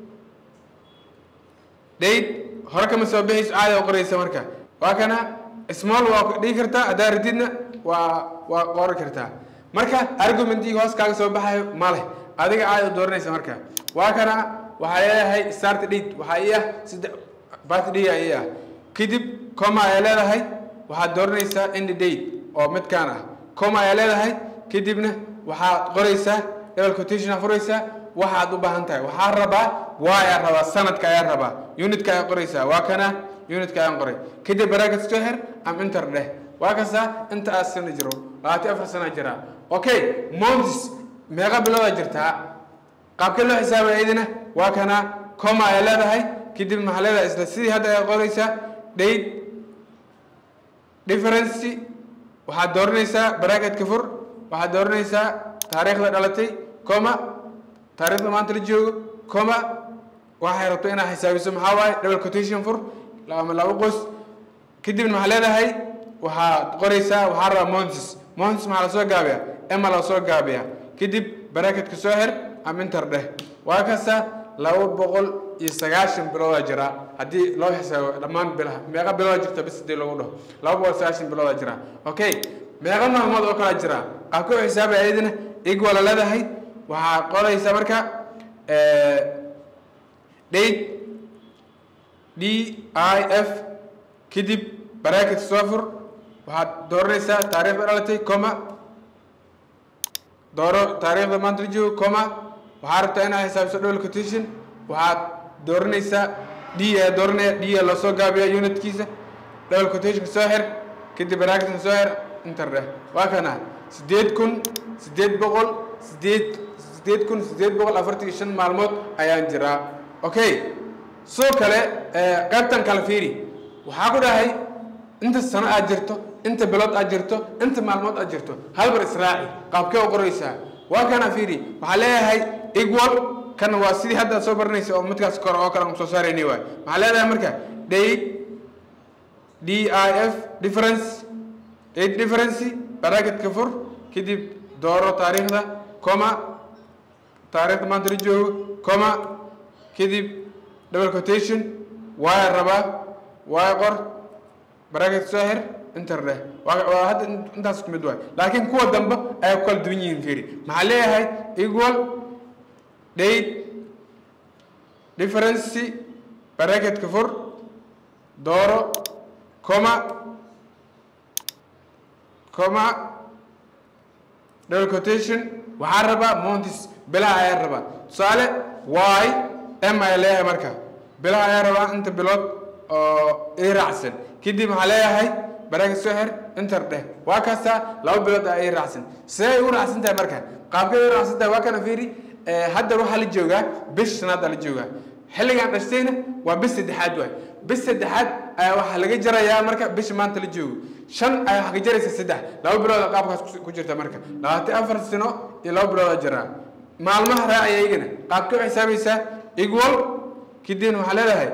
date hore kama soo bixayso caadi oo qoraysa marka waa kana small waa dhigi kartaa haddaa radidna waa waa qori kartaa marka argumentii hoos kaaga soo baxayo ma leh adiga caadi oo dooranaysa marka waa kana waxaa leedahay start date waxaa ii ah saddex birthday aa ii ah kadib coma ayaa leedahay waxaad dooranaysaa end date oo midkaan ah coma ayaa leedahay kadibna waxaad qoraysaa double quotation aa furaysaa waxaad u baahan tahay waxaa rabaa waa ayaa rabaa sanadka ayaa rabaa unitka ayaa qoraysaa waa kana unitka ayaan qoray kadib bracket soo xir am inter dheh waa kasta inta aad sana jiro labaatan afar sana jiraa okay months meeqa biloodaa jirtaa qaabkee loo xisaabaya idina waa kana coma ayaa leedahay kadib maxaa leedahay isla sidii hadda ayaa qoraysaa date difference waxaad dooranaysaa bracketka fur waxaad dooranaysaa taariikhda dhalatay coma taariikhda maanta la joogo coma waxay rabto inaad xisaabiso maxaa waaye double quotation fur ama laba qos kadibna maxaa leedahay waxaad qoraysaa waxaa rabaa months months maxaa lasoo gaabiyaa ema lasoo gaabiyaa kadib bracketka soo xir ama inter dheh waa kasta laba boqol iyo sagaashan biloodaa jira haddii loo xisaabo dhammaan bilaha meeqa bilooda jirta bis hadii lagu dhaho laba boqol sagaashan biloodaa jira okay meeqa maalmood oo kalaa jira qaabka u xisaabaya ayadina equal leedahay waxaa qoraysaa marka date d i f kadib bracket soo fur waxaad dooranaysaa taariikhda dhalatay coma dooro taariikhda maanta la joogo coma waxaa rabtaa inaad xisaabiso double quotation waxaad dooranaysaa d ayaa dooranaya d aa loo soo gaabiya unitkiisa double quotation soo xir kadib bracketka soo xir inter dheh waa kana sideed kun sideed boqol sideed sideed kun sideed boqol afartan iyo shan maalmood ayaan jiraa okay sidoo kale qaybtan kale fiiri waxaa ku dhahay inta sano aad jirto inta bilood aad jirto inta maalmood aad jirto halbar israaci qaabkee u qoraysaa waa kana fiiri waxaa leeyahay equal kan waa sidii hadda soo baranaysa oo midkaas kore oo kale aan soo saarayni waay maxaa leedahay marka date d i f difference eight difference baraagetka fur kadib dooro taariikhda coma taariikhda maanta la joogo coma kadib double quotation waaya rabaa waaya qor baraaget soo xir inter dheh waa waa hadda intaas ku mid waay laakiin kuwa dambe ayaa ku kala duwan yihiin fiiri maxaa leeyahay equal date difference baraagetka fur dooro coma coma double quotation waxaa rabaa montis bilaha ayaa rabaa tusaale y m ayaa leeyahay marka bilaha ayaa rabaa inta bilood oo ii raacsan kadib waxaa leeyahay baraaga soo xir inter dheh waa kastaa laba bilood aa ii raacsan see ay u raacsan tahay marka qaabkay u raacsan tahay waa kana fiiri hadda waxaa la joogaa bish shanaad aa la joogaa xilligaan dhashtayna waa bis saddexaad waay bis saddexaad ayaa waxaa laga jarayaa marka bisha maanta la joogo shan ayaa waxaa ka jaraysa saddex laba bilooda qaabkaas ku jirta marka labaatan afar sano iyo laba bilooda jaraa maalmaha raacaya iyagana qaabkay u xisaabaysaa equal kadibna waxaa leedahay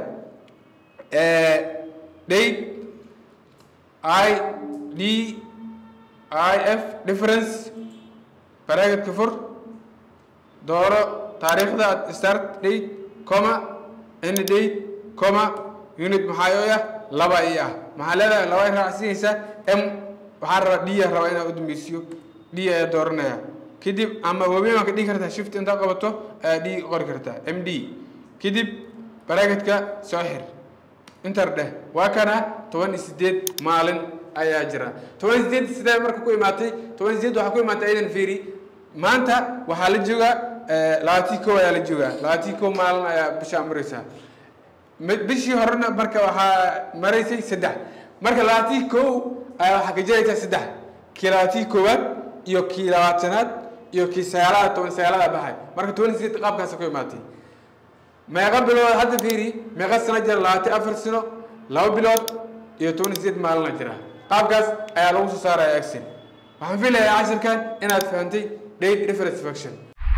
date i d i f difference baraagetka fur dooro taariikhda start date coma end date coma unit maxaa oo ah laba i ah maxaa leedahay laba ay raacsinaysaa m waxaa rabaa d a rabaa inaa u dambaysiyo d ayaa dooranaya kadib ama waaweyn waa ka dhigi kartaa shift intaa qabato ayaa d qori kartaa m d kadib baraagetka soo xir inter dheh waa kana toban iyo sideed maalin ayaa jira toban iyo sideed sidee marka ku imaatay toban iyo sideed waxaa ku imaatay aydan fiiri maanta waxaa la joogaa labaatii kow ayaa la joogaa labaatii kow maalin ayaa bishaa maraysaa bishii horena marka waxaa maraysay saddex marka labaatii kow ayaa waxaa ka jiraysaa saddex kii labaatii koowaad iyo kii labaatanaad iyo kii sagaalaad toban sagaalada baxay marka toban iyo sideed qaabkaasa ku imaatay meeqa bilood hadda fiiri meeqa sano jira labaatan afar sano laba bilood iyo toban iyo sideed maalina jira qaabkaas ayaa lagu soo saaraya axin waxaan filayaa casharkan inaad fahantay date reference function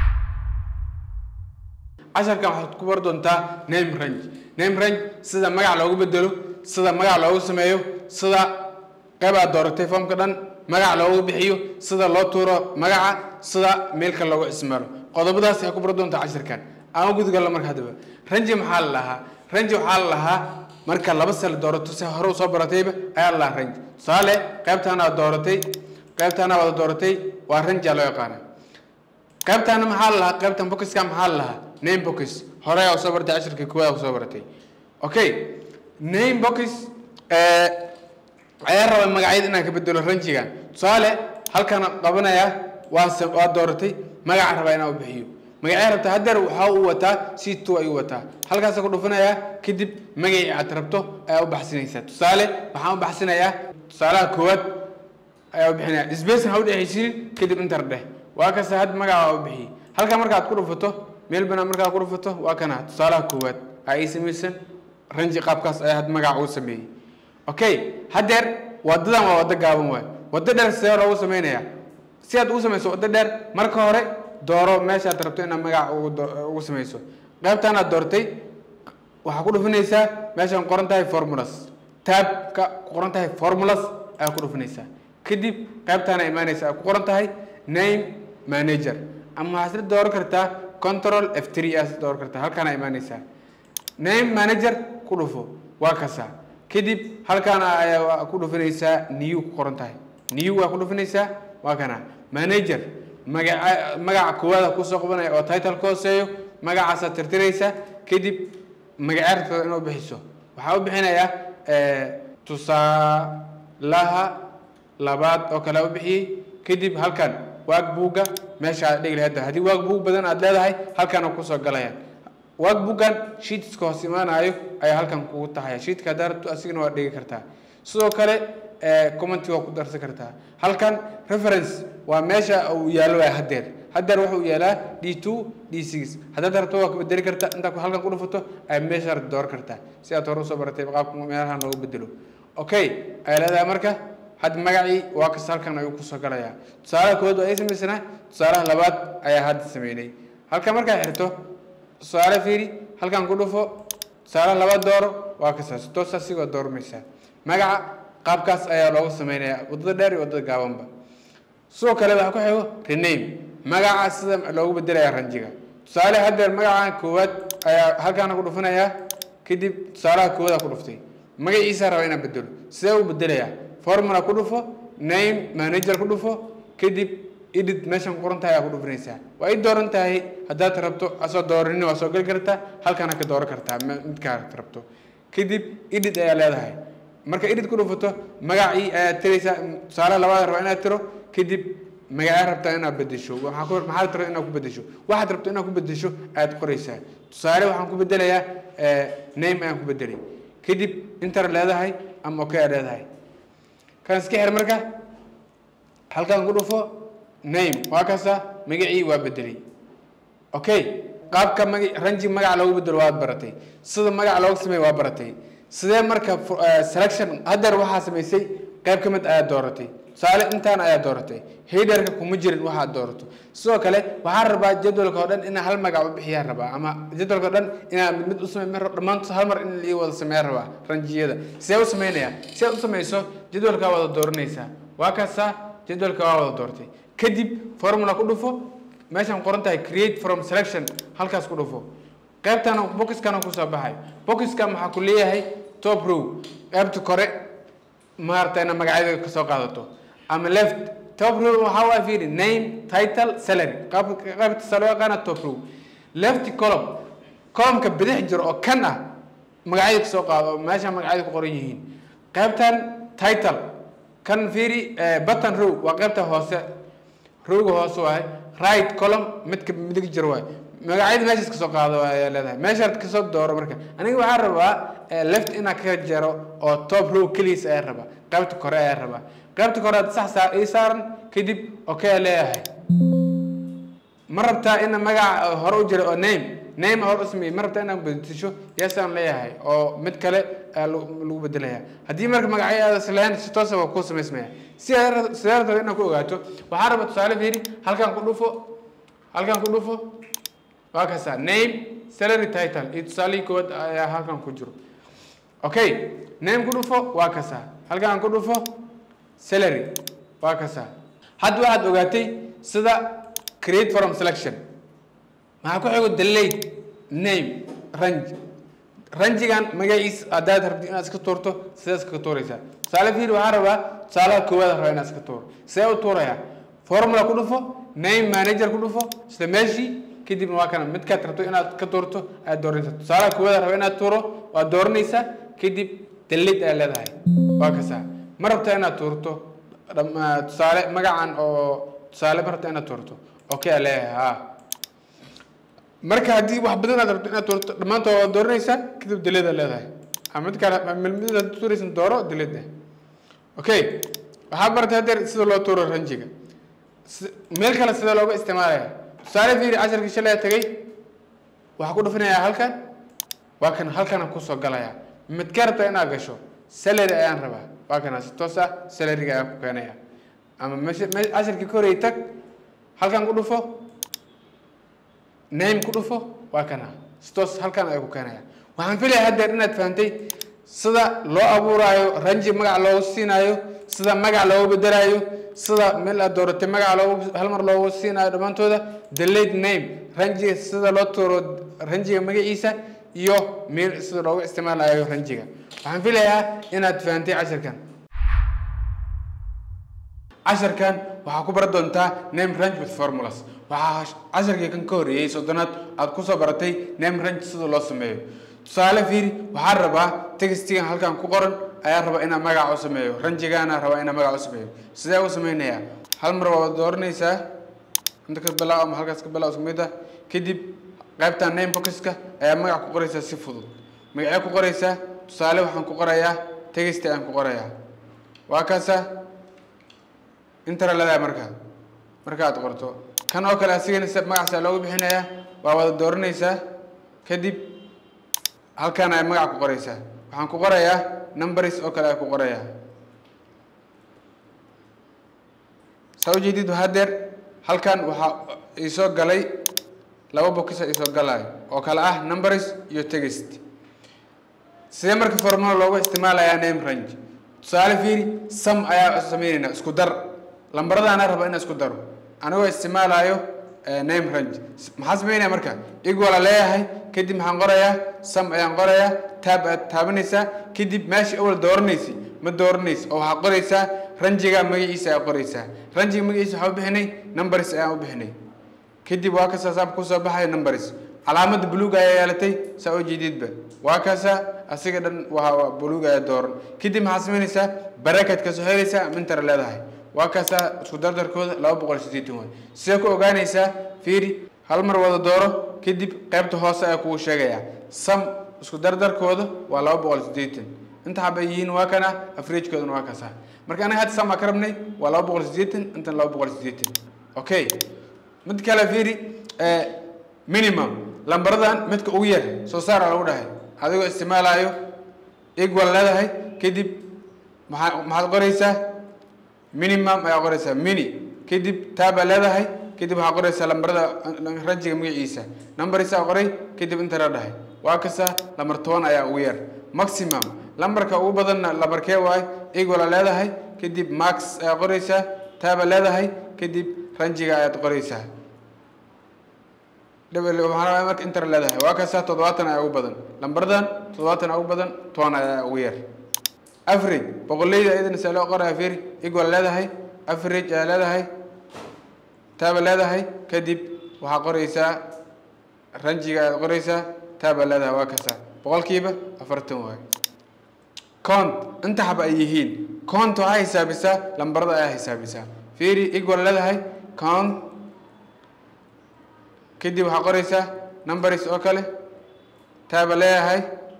casharkan waxaad ku bar doontaa name range name range sida magac loogu bedelo sida magac loogu sameeyo sida qayb aad dooratay foomka dhan magac loogu bixiyo sida loo tuuro magaca sida meelka loogu ismaalo qodobadaas ayaa ku bar doontaa casharkan ama gudgalla marka haddaba ranji maxaa la lahaa ranji waxaa la lahaa marka laba sal doorato si hore usoo baratayba ayaa la lahaa ranji tusaale qaybtaana aad dooratay qaybtaana wada dooratay waa ranjia loo yaqaana qaybtaana maxaa la lahaa qaybtan bokiska maxaa la lahaa name bokis hore aa usoo baratay cashirka koowaad usoo baratay okay name bokis ayaa raba magacyada inaan ka bedelo ranjigan tusaale halkaan qabanaya waa waa dooratay magaca rabaa inaan u bixiyo magacee rabta haddeer waxaa u wataa c two ayuu wataa halkaasa ku dhufanayaa kadib magacii aad rabto ayaa u baxsinaysaa tusaale waxaan u baxsinayaa tusaalaha koowaad ayaa u bixinaya space ha u dhexaysiinin kadib intar dheh waa kasta had magaca waa u bixiyey halkaa markaad ku dhufato meel banaan markaad ku dhufato waa kana tusaalaha koowaad aa ii samaysan ranji qaabkaas ayaa had magaca uu sameeyey okay haddeer wadadan waa waddo gaaban waay waddo dheer sidee loogu samaynayaa si aad ugu samayso waddo dheer marka hore dooro meeshaad rabto inaad magac ugu samayso qaybtaanaad doortay waxaa ku dhufinaysaa meeshaan qoran tahay formulas taabka qoran tahay formulas ayaa ku dhufinaysaa kadib qaybtaana imaanaysa ay ku qoran tahay name manager ama waxaad isla dooran kartaa control f three aad dooran kartaa halkaana imaanaysaa name manager ku dhufo waa kasa kadib halkaana ayaa ku dhufinaysaa new ku qoran tahay new waa ku dhufinaysaa waa kana manager magaca magaca koowaada kusoo qabanaya oo title ka hooseeyo magacaasaad tirtiraysa kadib magaceertada inuu bixiso waxaa u bixinayaa tusaalaha labaad oo kale u bixiyey kadib halkan waag buugga meesha aad dhigi lahayd haddii waag buug badan aad leedahay halkan kusoo galayaan waag buuggan shiitska hoos imaanayo ayaa halkan kugu taxaya shiitka haddaa rabto asigana waad dhigi kartaa sidoo kale commenty waa ku darsan kartaa halkan reference waa meesha uu yaalo waa haddeer haddeer wuxuu yaalaa d two d six haddaad rabto waa ku bedeli kartaa intaa halkan ku dhufato ay meesha dooran kartaa si aad hore usoo baratay qaabka meelahan loogu bedelo okay ay leedahay marka had magacii waa kasta halkan ayuu kusoo galayaa tusaalaha koowaad waa ay samaysanaa tusaalaha labaad ayaa hadda sameynay halkan markaa xirto tusaale fiiri halkan ku dhufo tusaalaha labaad dooro waa kasaas toosa sigoo doormaysaa magaca qaabkaas ayaa loogu sameynaya wadada dheer iyo wadada gaabanba sidoo kale waxaa ku xigo rename magaca sida loogu bedelaya ranjiga tusaale haddeer magaca koowaad ayaa halkaana ku dhufanayaa kadib tusaalaha koowaada ku dhuftay magaciisa raba inaan bedelo sidee u bedelayaa formula ku dhufo name manager ku dhufo kadib edit meeshan ku qoran tahay ayaa ku dhufanaysaa waa i dooran tahay haddaad rabto asoo dooranin waa soo geli kartaa halkaana ka dooran kartaa midkaad rabto kadib edit ayaa leedahay marka edit ku dhufato magacii ayaad tiraysaa tusaale labaad raba inaad tiro kadib magacaa rabtaa inaad bedesho waxaa ku maxaad rabtaa inaad ku bedesho waxaad rabto inaad ku bedesho ayaad qoraysaa tusaale waxaan ku bedelayaa name ayaan ku bedelay kadib inter leedahay ama okay aad leedahay kan iska xir marka halkan ku dhufo name waa kasa magacii waa bedelay okay qaabka maga ranji magaca loogu bedelo waad baratay sida magaca loogu sameeyo waa baratay sidee marka selection haddeer waxaa samaysay qayb ka mid ayaad dooratay tusaale intaan ayaad dooratay hiderka kuma jirin waxaad doorato sidoo kale waxaan rabaa jadwalka oo dhan inaa hal magac u bixiyaan rabaa ama jadwalka o dhan inaa mid mid u samey dhammaantood hal mar in lii wada sameeyan rabaa ranjiyada sidee u sameynaya si aad u samayso jadwalkaa wada dooranaysaa waa kaasaa jadwalka waa wada doortay kadib formula ku dhufo meeshaan qoran tahay create from selection halkaas ku dhufo qaybtana bokiskana kusoo baxay bokiska maxaa ku leeyahay top row qaybta kore maarata ina magacyada kasoo qaadato ama left top row waxaa waa fiiri name title salary qaybta sa loo yaqaana top row left column columnka bidix jiro oo kan ah magacyada kasoo qaado oo meesha magacyada ku qoran yihiin qaybtan title kan fiiri button row waa qaybta hoose rowga hoose waaye right column midka midig jiro waaye magacyada meeshaas kasoo qaado ayaa leedahay meeshaad kasoo dooro marka aniga waxaa rabaa left inaa ka jaro oo top row keligiis ayaa rabaa qaybta kore ayaa rabaa qaybta kore aad sax saa ii saaran kadib okay leeyahay ma rabtaa ina magaca hore u jira oo name name hore u sameeyey ma rabtaa inaad bedesho yaasaan leeyahay oo mid kale lagu bedelaya haddii marka magacyo aad islahayn si toosa waa kuu samaysmaya si sidee rabtaa inaad ku ogaato waxaa raba tusaale fiiri halkan ku dhufo halkan ku dhufo waa kasaa name salary title iyo tusaalihii koowaad ayaa halkan ku jiro okay name ku dhufo waa kasaa halkan ku dhufo salary waa kasaa hadda waxaad ogaatay sida create from selection maxaa ku xigo delayed name range ranjigan magaciis haddaad rabti inaad iska tuurto sidaad iska tuuraysaa tusaale fiir waxaa rabaa tusaalaha koowaad rabaa inaad iska tuuro sidee u tuurayaa formula ku dhufo name manager ku dhufo isla meeshii kadibna waa kana midkaad rabto inaad ka tuurto aad dooranaysaa tusaalaha koowaad raba inaad tuuro waad dooranaysaa kadib delid aad leedahay waa kasaa ma rabtaa inaad tuurto tusaale magacan oo tusaale ma rabtaa inaad tuurto okay aad leeyahay ha marka haddii wax badan aad rabto inaad tuurto dhammaantood waad dooranaysaa kadib delid aad leedahay ama mid kale mid aad tuuraysan dooro delid okay waxaa baratay haddeer sida loo tuuro ranjiga meel kale sida looga isticmaalaya tusaale fiiri casharkii shalay tagay waxaa ku dhufinayaa halkan waa kan halkana kusoo galaya midka rabta inaad gasho salary ayaan rabaa waa kana si toos ah salaryga ayaan ku keenaya ama meesha me casharkii ka horey tag halkan ku dhufo name ku dhufo waa kana si toos halkan ayaan ku keenaya waxaan filaya haddeer inaad fahantay sida loo abuuraayo ranji magac loogu siinaayo sida magac loogu bedelaayo sida meel aad dooratay magaca loogu hal mar loogu siinayo dhammaantooda delayed name ranjiga sida loo tuuro ranjiga magaciisa iyo meel sida loogu isticmaalayo ranjiga waxaan filayaa inaad fahantay casharkan casharkan waxaa ku baran doontaa name range with formulas waxaa casharkii kan ka horreeyey soddonaad aad kusoo baratay name range sida loo sameeyo tusaale fiiri waxaan rabaa textigan halkan ku qoran ayaan rabaa inaan magaca u sameeyo ranjigaana rabaa inaan magaca u sameeyo sidee u sameynayaa hal mar waad dooranaysaa inta ka bilaaw ama halkaas ka bilaaw isku mid ah kadib qaybtan name boxka ayaa magac ku qoraysaa si fudud magacee ku qoraysaa tusaale waxaan ku qorayaa text ayaan ku qorayaa waa kaasa intara leedahay markaa markaad qorto kan oo kale asigana magacaasa loogu bixinayaa waa wada dooranaysaa kadib halkaan ay magac ku qoraysaa waxaan ku qorayaa numbers oo kale ay ku qorayaa saa ujeedid hadeer halkan waxaa iisoo galay laba bokisa iisoo galaayo oo kale ah numbers iyo text sidee marka formula loogu isticmaalayaa name range tusaale fiiri sam ayaa sameynaynaa isku dar lambaradaana raba inaan isku daro anigoo isticmaalayo name range maxaa sameynaya marka igwala leeyahay kadib maxaan qorayaa sam ayaan qorayaa taab aad taabanaysaa kadib meesha awal dooranaysi ma dooranaysa oo waxaa qoraysaa ranjiga magaciisa ayaa qoraysaa ranjiga magaciisa waxaa u bixinay numbers ayaan u bixinay kadib waa kasaa saab kusoo baxaya numbers calaamada buluug ayaa yeelatay saa oo jeedidba waa kaasa asiga dhan waa buluug ayaa dooran kadib maxaa samaynaysaa barakat kasoo helaysaa mintar leedahay waa kaasaa isku dardarkooda laba boqol sideetan waay sidee ku ogaanaysaa fiiri hal mar wada dooro kadib qaybta hoose ayaa kugu sheegaya sam isku dardarkooda waa laba boqol sideetan inta xabay yihiin waa kana afreejkoodana waa kaasa marka anaga hadda sam aa ka rabnay waa laba boqol sideetan intan laba boqol sideetan okay mid kale fiiri minimum lambaradan midka ugu yar soo saara lagu dhahay adigoo isticmaalayo equal leedahay kadib maxaa maxaad qoraysaa minimum ayaa qoraysaa mini kadib taabaa leedahay kadib waxaa qoraysaa lambarada ranjiga magaciisa numberisa qoray kadib inta la dhahay waa kasa lambar toban ayaa ugu yar maximum lambarka ugu badanna lambarkee waay equal leedahay kadib max ayaa qoraysaa taaba leedahay kadib ranjiga ayaad qoraysaa waxaana marka inter leedahay waa kasa toddobaatan ayaa ugu badan lambaradan toddobaatan ayaa ugu badan toban ayaa ugu yar average boqoleyda iyadana see loo qoraya fiiri equal leedahay average ayaa leedahay taaba leedahay kadib waxaa qoraysaa ranjiga ayaad qoraysaa taaba leedahay waa kasa boqolkiiba afartan waay count inta xaba ay yihiin count waxaa xisaabisaa lambarada ayaa xisaabisaa fiiri equal leedahay count kadib waxaa qoraysaa numbers oo kale taaba leeyahay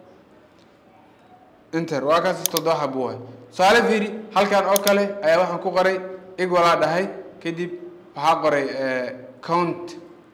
inter waa kaas toddoba xabo waay tusaale fiiri halkan oo kale ayaa waxaan ku qoray equalaa dhahay kadib waxaa qoray count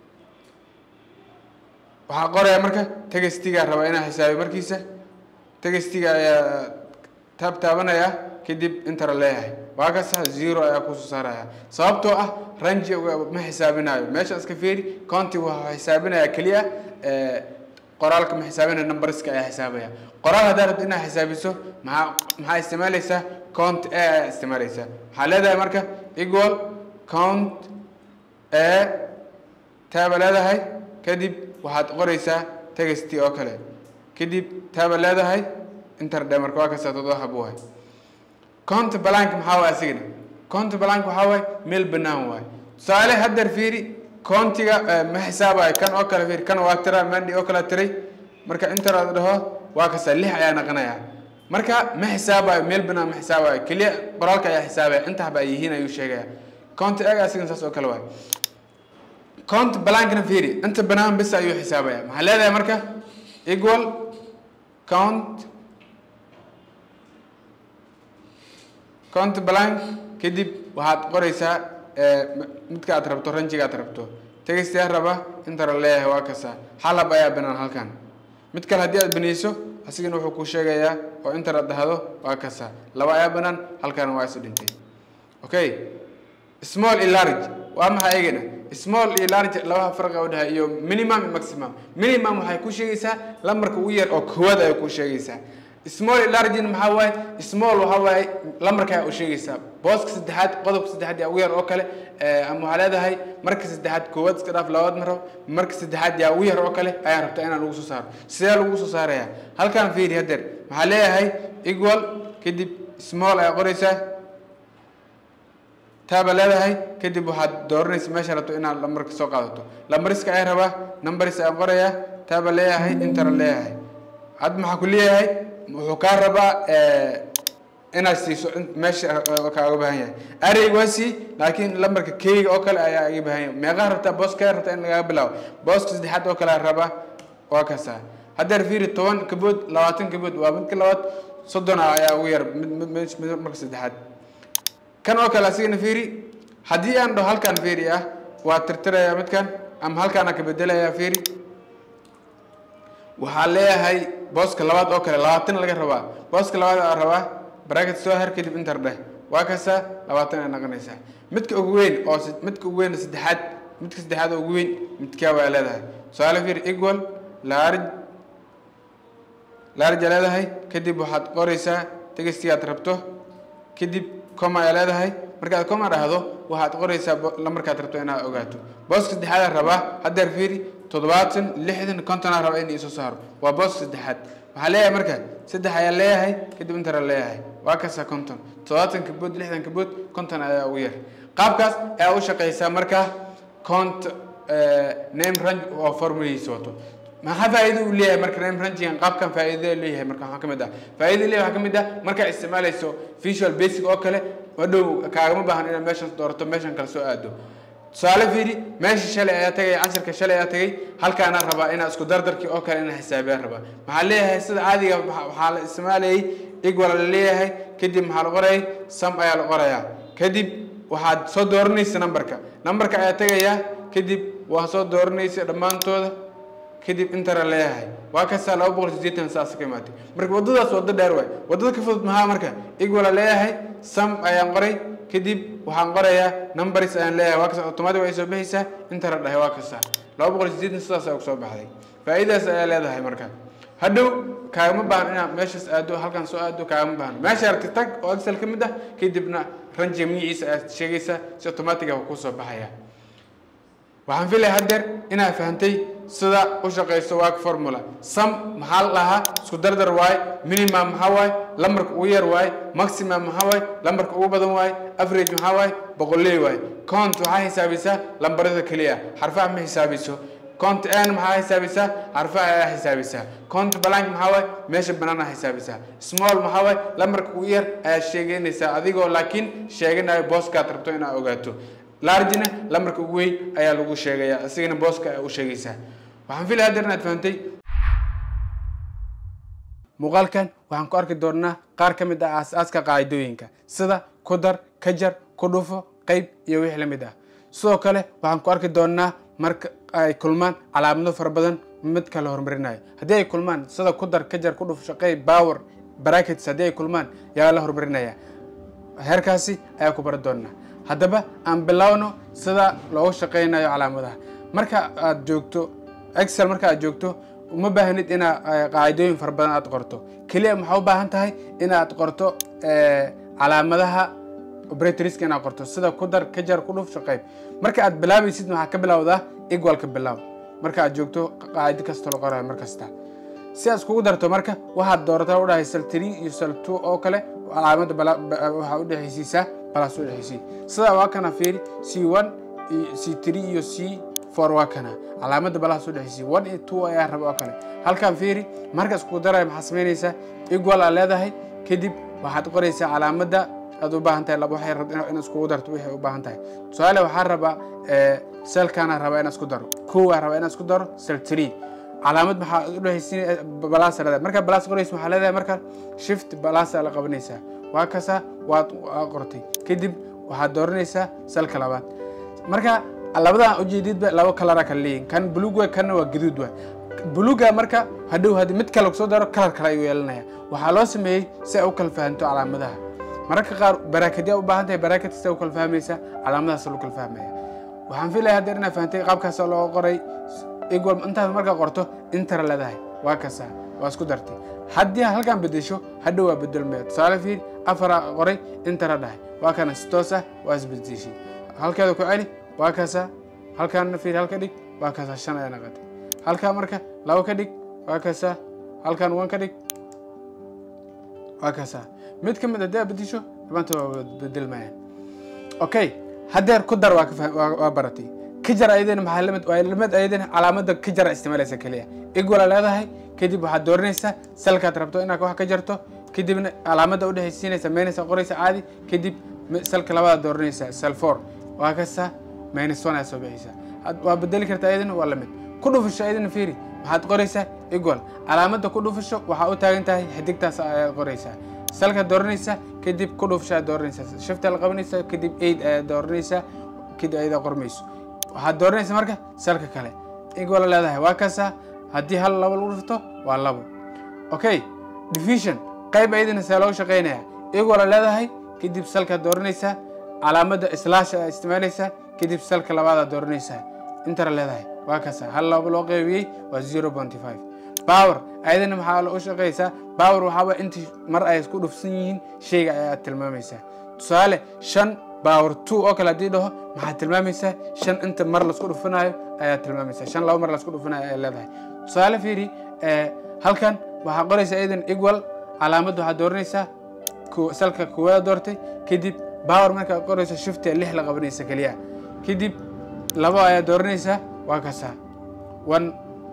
waxaa qoraya marka tegestigaa rabaa inaa xisaabiyo markiisa tegestiga ayaa taab taabanaya kadib intera leeyahay waa kasa zero ayaa kusoo saaraya sababtoo ah ranji ma xisaabinayo meesha iska fiiri county waxaa xisaabinaya keliya qoraalka ma xisaabinaya numberska ayaa xisaabaya qoraal haddaa rabta inaad xisaabiso maxaa maxaa isticmaalaysaa count a ayaa isticmaalaysaa maxaa leedahay marka equal count a taaba leedahay kadib waxaad qoraysaa text oo kale kadib taaba leedahay interde marka waa kasta toddoba xabo waay count blank maxaa waay asigana count blank waxaa waay meel banaan waay tusaale haddeer fiiri countiga ma xisaabayo kan oo kale fiiri kan waa tira mandi oo kale tiray marka inter aad dhaho waa kasta lix ayaa naqanaya marka ma xisaabayo meel banaan ma xisaabayo keliya qoraalka ayaa xisaabaya inta haba ay yihiin ayuu sheegaya count ega asigana saas oo kale waay count blankna fiiri inta banaan bis ayuu xisaabaya maxaa leedahay marka equal count count blank kadib waxaad qoraysaa midka aad rabto ranjiga aad rabto tegastiyaa raba intara leeyahay waa kasa xalab ayaa banaan halkan mid kale haddii aad banayso asigana wuxuu kuu sheegayaa oo intara dhahdo waa kasa laba ayaa banaan halkan waa isu dhintay okay small iyo large waa maxay eegana small iyo large labaha farqa u dhahay iyo minimum iyo maximum minimum waxay ku sheegaysaa lambarka ugu yar oo koowaad ay ku sheegaysaa small iyo large maxaa waaye small waxaa waaye lambarka u sheegaysaa booska saddexaad qodobka saddexaad yaa ugu yar oo kale ama waxaa leedahay marka saddexaad koowaad iska dhaaf labaad ma rabo marka saddexaad yaa ugu yar oo kale ayaa rabtaa inaan lagu soo saaro sidee lagu soo saaraya halkan fiiri haddeer maxaa leeyahay equal kadib small ayaa qoraysaa taaba leedahay kadib waxaad dooranaysa meesha rabto inaad lambarka soo qaadato lambariska ayaa rabaa numbers ayaa qorayaa taaba leeyahay intera leeyahay had maxaa ku leeyahay wuxuu kaa rabaa inaad siiso meesha kaaga baahan yahay areyg waa sii laakiin lambarka keyga oo kale ayaa iga baahan yahay meeqaa rabtaa booska rabtaa in lagaga bilaabo booska saddexaad oo kale rabaa waa kasaa haddeer fiiri toban kabood labaatan kabood waa midka labaad soddon ayaa ugu yar mid marka saddexaad kan oo kale asigana fiiri haddii aan dhaho halkan fiiri ah waa tirtirayaa midkan ama halkaana ka bedelayaa fiiri waxaa leeyahay booska labaad oo kale labaatan laga rabaa booska labaad aa rabaa bracket soo har kadib inter dheh waa kasa labaatan ay noqonaysaa midka ugu weyn oo midka ugu weyn saddexaad midka saddexaad oo ugu weyn midkaa waa leedahay tusaale fiiri equal large large aa leedahay kadib waxaad qoraysaa tegistii aad rabto kadib coma aa leedahay markaad coma dhahdo waxaad qoraysaa lambarkaad rabto inaad ogaato booska saddexaad rabaa haddeer fiiri toddobaatan lixdan konton aa rabaa in iisoo saaro waa booska saddexaad waxaa leeyahay marka saddex ayaa leeyahay kadib intara leeyahay waa kasa konton toddobaatan kabood lixdan kabood konton ayaa ugu yar qaabkaas ayaa u shaqaysaa marka cont name range oo formulihiisa wato maxaa faa'iido uu leeyahay marka name rangigan qaabkan faa'iido leeyahay marka waxaa ka mid ah faa'iido leeyahay waxaa ka mid ah markaa isticmaalayso visual basic oo kale hadhow kaagama baahan inaad meeshan doorato meeshan kale soo aado tusaale fiiri meesha shalay ayaa tagay casharka shalay ayaa tagay halkaana rabaa inaa isku dardarkii oo kale inaa xisaabiyaan rabaa maxaa leeyahay sida caadiga waxaa la isticmaalayay igwala la leeyahay kadib maxaa la qorayay sam ayaa la qorayaa kadib waxaad soo dooranaysa numberka numberka ayaa tagayaa kadib waa soo dooranaysa dhammaantooda kadib intara leeyahay waa kastaa laba boqol sideetan saas ka imaatay marka waddadaas waddo dheer waay waddada ka fudud maxaa marka igwala leeyahay sam ayaan qoray kadib waxaan qorayaa numbers ayaan leeyahay waa kasta automatic way soo baxaysaa intara dhahay waa kasta laba boqol sideetan sidaas ayaa kusoo baxday faa'iidaas ayaa leedahay marka hadhow kaagama baahan inaad meeshaas aado halkan soo aado kaagama baahan meesha aragti tag oo excel ka mid ah kadibna ranjiga magaciisa ayaad sheegaysaa si automatic ah kusoo baxaya waxaan filaya haddeer inaad fahantay sida u shaqayso waag formula sam maxaa la dhahaa isku dardar waaye minimum maxaa waaye lambarka ugu yar waaye maximum maxaa waaye lambarka ugu badan waaye average maxaa waaye boqolley waaye count waxaa xisaabisaa lambarada keliya xarfaha ma xisaabiso count n maxaa xisaabisaa xarfaha ayaa xisaabisaa count blank maxaa waaye meesha banaana xisaabisaa small maxaa waaye lambarka ugu yar ayaa sheeganaysaa adigoo laakiin sheeganayo booskaad rabto inaad ogaato largina lambarka ugu weyn ayaa lagu sheegayaa isigana booska ayaa u sheegaysaa waxaan filaya haddeer inaad fahantay muuqaalkan waxaan ku arki doonaa qaar ka mid ah aas-aaska qaacidooyinka sida ku dar ka jar ku dhufo qeyb iyo wixii la mid ah sidoo kale waxaan ku arki doonaa marka ay kulmaan calaamado fara badan mid kala horumarinayo haddii ay kulmaan sida ku dar ka jar ku dhufo shaqey power brackets haddii ay kulmaan yaa la horumarinaya heerkaasi ayaa ku bari doonaa haddaba aan bilowno sida loogu shaqeynayo calaamadaha marka aad joogto excel marka aad joogto uma baahnid inaad qaacidooyin fara badan aad qorto keliya maxaa u baahan tahay inaad qorto calaamadaha operatorska inaad qorto sida ku dar ka jar ku dhuf shaqeyb marka aad bilaabaysid waxaa ka bilowdaa igwalka bilow marka aad joogto qaacido kasta la qorayo mar kasta si aad iskugu darto marka waxaad doorataa udhahay sal three iyo sal two oo kale calaamada waxaa udhexaysiisaa balas udhexaysiy sidaa waa kana fiiri c one c three iyo c four waa kana calaamada balahaas udhexaysiy one iyo two ayaa raba oo kale halkan fiiri marka iskugu daraya maxaa samaynaysaa equal aa leedahay kadib waxaad qoraysaa calaamada aad u baahan tahay laba waxay rabta in iskugu darto waxay u baahan tahay tusaale waxaa rabaa selkana rabaa inaan isku daro kowaa rabaa inaan isku daro sel three calaamad maxaa udhexaysiin balaasa leedahay markaa balaas qoraysa waxaa leedahay markaa shift balaasa la qabanaysaa waa kasa waad qortay kadib waxaad dooranaysaa salka labaad marka labadan ujeedidba laba kalara kala leeyihin kan buluug waay kanna waa gaduud waay buluuga marka hadhow haddii mid kale kusoo daro kalar kale ayuu yeelanaya waxaa loo sameeyey si ay u kala fahanto calaamadaha mararka qaar baraakadya u baahan tahay baraakad kasta u kala fahmaysa calaamadahaas loo kala fahmaya waxaan filaya haddeer inaad fahantay qaabkaas loo qoray equal intaad markaa qorto intara leedahay waa kasa waa isku dartay haddii halkan bedesho hadhow waa bedelmaya tusaale fiir afara qoray intara dhahay waa kana si toos ah waa isbedeshay halkeeda ku celi waa kasa halkaana fiir halka dhig waa kasa shan ayaa naqatay halkaa marka laba ka dhig waa kasa halkan wan ka dhig waa kasa mid ka mid haddii aad bedesho dhammaanta waa bedelmayaan okay haddeer ku dar waa waa baratay kajar ayadana maxaa lamid waa lamid ayadana calaamada kajara isticmaalaysa keliya igwala leedahay kadib waxaad dooranaysaa salkaad rabto inaad wax ka jarto kadibna calaamada udhexaysiinaysa maynaysa qoraysa caadi kadib salka labaad dooranaysaa sal four waa kasta minus one aad soo bixaysaa waa bedeli kartaa ayadana waa lamid ku dhufasho ayadana fiiri waxaad qoraysaa equal calaamada ku dhufasho waxaa u taagan tahay xidigtaas ayaad qoraysaa salkaad dooranaysaa kadib ku dhufasho aad dooranaysaa shifta la qabanaysaa kadib aid ayaad dooranaysaa kadib ayadaa qormayso waxaad dooranaysaa marka salka kale equal leedahay waa kasa haddii hal labo lagu dhufto waa labo okay division qayb ayadana see looga shaqeynaya equal leedahay kadib salkaad dooranaysaa calaamada slash aad isticmaalaysaa kadib salka labaadaad dooranaysaa intara leedahay waa kasa hal labo loo qeybiyey waa zero pointy five power ayadana maxaa la u shaqaysaa power waxaa waye intii mar ay isku dhufsan yihiin shayga ayaad tilmaamaysaa tusaale shan power two oo kale haddii dhaho maxaad tilmaamaysaa shan inta mar laisku dhufanayo ayaad tilmaamaysaa shan laba mar laisku dhufanayo ayaad leedahay tusaale fiiri halkan waxaa qoraysaa idan equal calaamadda waxaad dooranaysaa salka koowaad doortay kadib power markaad qorayso shiftia lix la qabanaysa keliya kadib labo ayaad dooranaysaa waa kaasaa one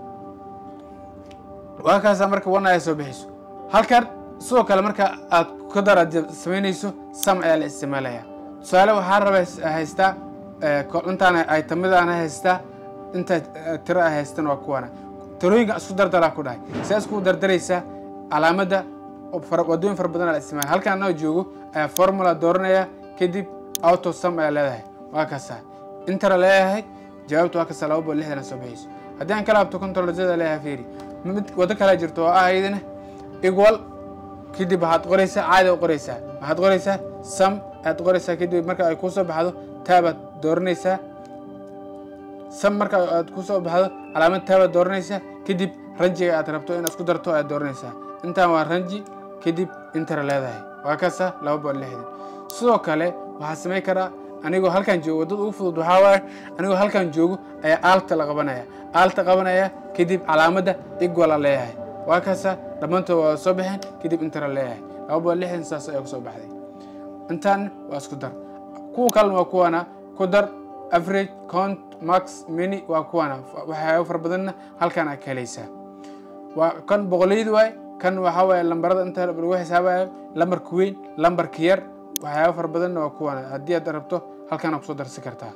waa kaasaa marka one ayaa soo bixayso halkan sidoo kale marka aad ku daraad samaynayso sam ayaa la isticmaalaya tusaale waxaa raba haystaa intaan aytamidaana haystaa inta tiro a haystan waa kuwana tirooyinka isku dardaraa ku dhahay saa isku dardaraysaa calaamadda wadooyin fara badan la isticmaala halkan anoo joogo ayaa formula dooranaya kadib auto sam ayaa leedahay waa kaasaa intara leeyahay jawaabta waa kaasaa laba bool lixdana soo bixayso haddii aan ka laabto controlzada leeyahay fiiri mid waddo kale jirto oo ah iyadana equal kadib waxaad qoraysaa caadi u qoraysaa waxaad qoraysaa sam ayaad qoraysaa kadib marka ay kusoo baxdo taabaad dooranaysaa sam marka aad kusoo baxdo calaamad taabaad dooranaysaa kadib ranjiga aad rabto inaad isku darto ayaad dooranaysaa intaan waa ranji kadib intara leedahay waa kaasa laba bool lixdan sidoo kale waxaa samayn karaa anigoo halkan joogo waddada ugu fudud waxaa waaye anigoo halkan joogo ayaa aalta la qabanaya aalta qabanaya kadib calaamadda igwala leeyahay waa kaasa dhammaantood waa soo baxeen kadib intara leeyahay laba bool lixdan saas ayaa kusoo baxday intaan waa isku dar kuwa kalena waa kuwana ku dar average count max mini waa kuwana waxyaaba fara badanna halkan aad ka helaysaa waa kan boqolaydu waay kan waxaa waaye lambarada inta lagu xisaabayo lambarka weyn lambarka yar waxyaaba fara badanna waa kuwana haddii aad rabto halkaana kusoo darsi kartaa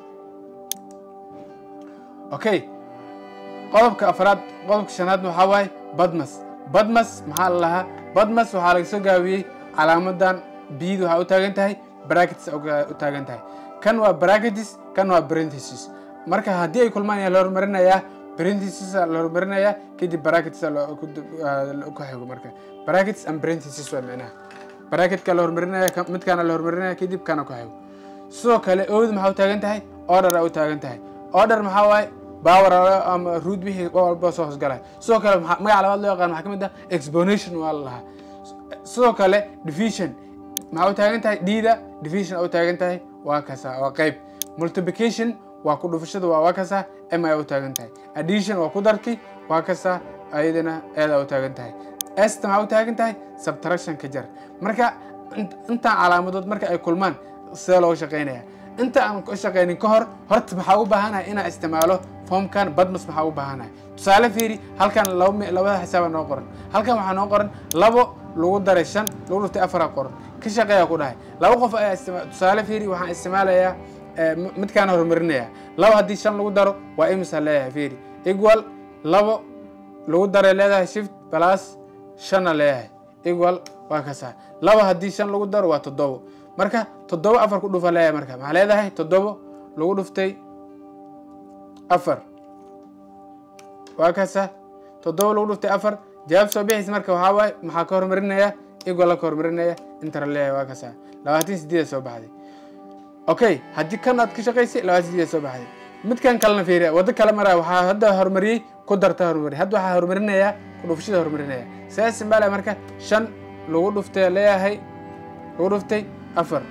okay qodobka afraad qodobka shanaad waxaa waaye badmas badmas maxaa la lahaa badmas waxaa laga soo gaabiyey calaamadan biyadu waxaa u taagan tahay brackets u taagan tahay kan waa brackets kan waa parenthesis marka haddii ay kulmaan yaa la horumarinayaa parenthesis la horumarinayaa kadib brackets ku xigo marka brackets and parenthesis waa micnaha bracketka la horumarinaya midkaana la horumarinaya kadib kana ku xigo sidoo kale owd maxaa u taagan tahay order a u taagan tahay order maxaa waaye power ama root wixii walba soo hoosgalay sidoo kale magaca labaad loo yaqaan maxaa ka mid ah explanation waa la lahaa sidoo kale division maxaa u taagan tahay dida division a u taagan tahay waa kasa waa qayb multiplication waa ku dhufashada waa waa kasa m ay u taagan tahay addition waa ku darki waa kasa ayadana eeda u taagan tahay esta maxaa u taagan tahay subtraction ka jar marka intaan calaamadood marka ay kulmaan sidee looga shaqaynaya inta aan ka shaqaynin ka hor horta maxaa u baahanahay inaan isticmaalo formkan badmas maxaa u baahanahay tusaale fiiri halkan labada xisaaba noo qoran halkan waxaa noo qoran labo lagu daray shan lagu dhuftay afaraa qoran ka shaqeeya ku dhahay laba qof ayaa istima tusaale fiiri waxaan isticmaalayaa midkaan horumarinaya labo haddii shan lagu daro waa imisa leeyahay fiiri equal labo lagu daray leedahay shift plus shanna leeyahay equal waa kasaa labo haddii shan lagu daro waa toddobo marka toddobo afar ku dhufa leeyahay marka maxaa leedahay toddobo lagu dhuftay afar waa kasa toddobo lagu dhuftay afar jawaab soo bixis marka waxaa waaye maxaa ka horumarinaya equal ka horumarinaya intara leeyahay waa kasa labaatan sideeda soo baxday okay haddii kan aad ka shaqaysay labaatan sideeda soo baxday midkan kalena fiiriya waddo kale maraa waxaa hadda horumariyey ku darta horumari hadda waxaa horumarinaya ku dhufashada horumarinaya saa simbaala marka shan lagu dhuftay leeyahay lagu dhuftay afar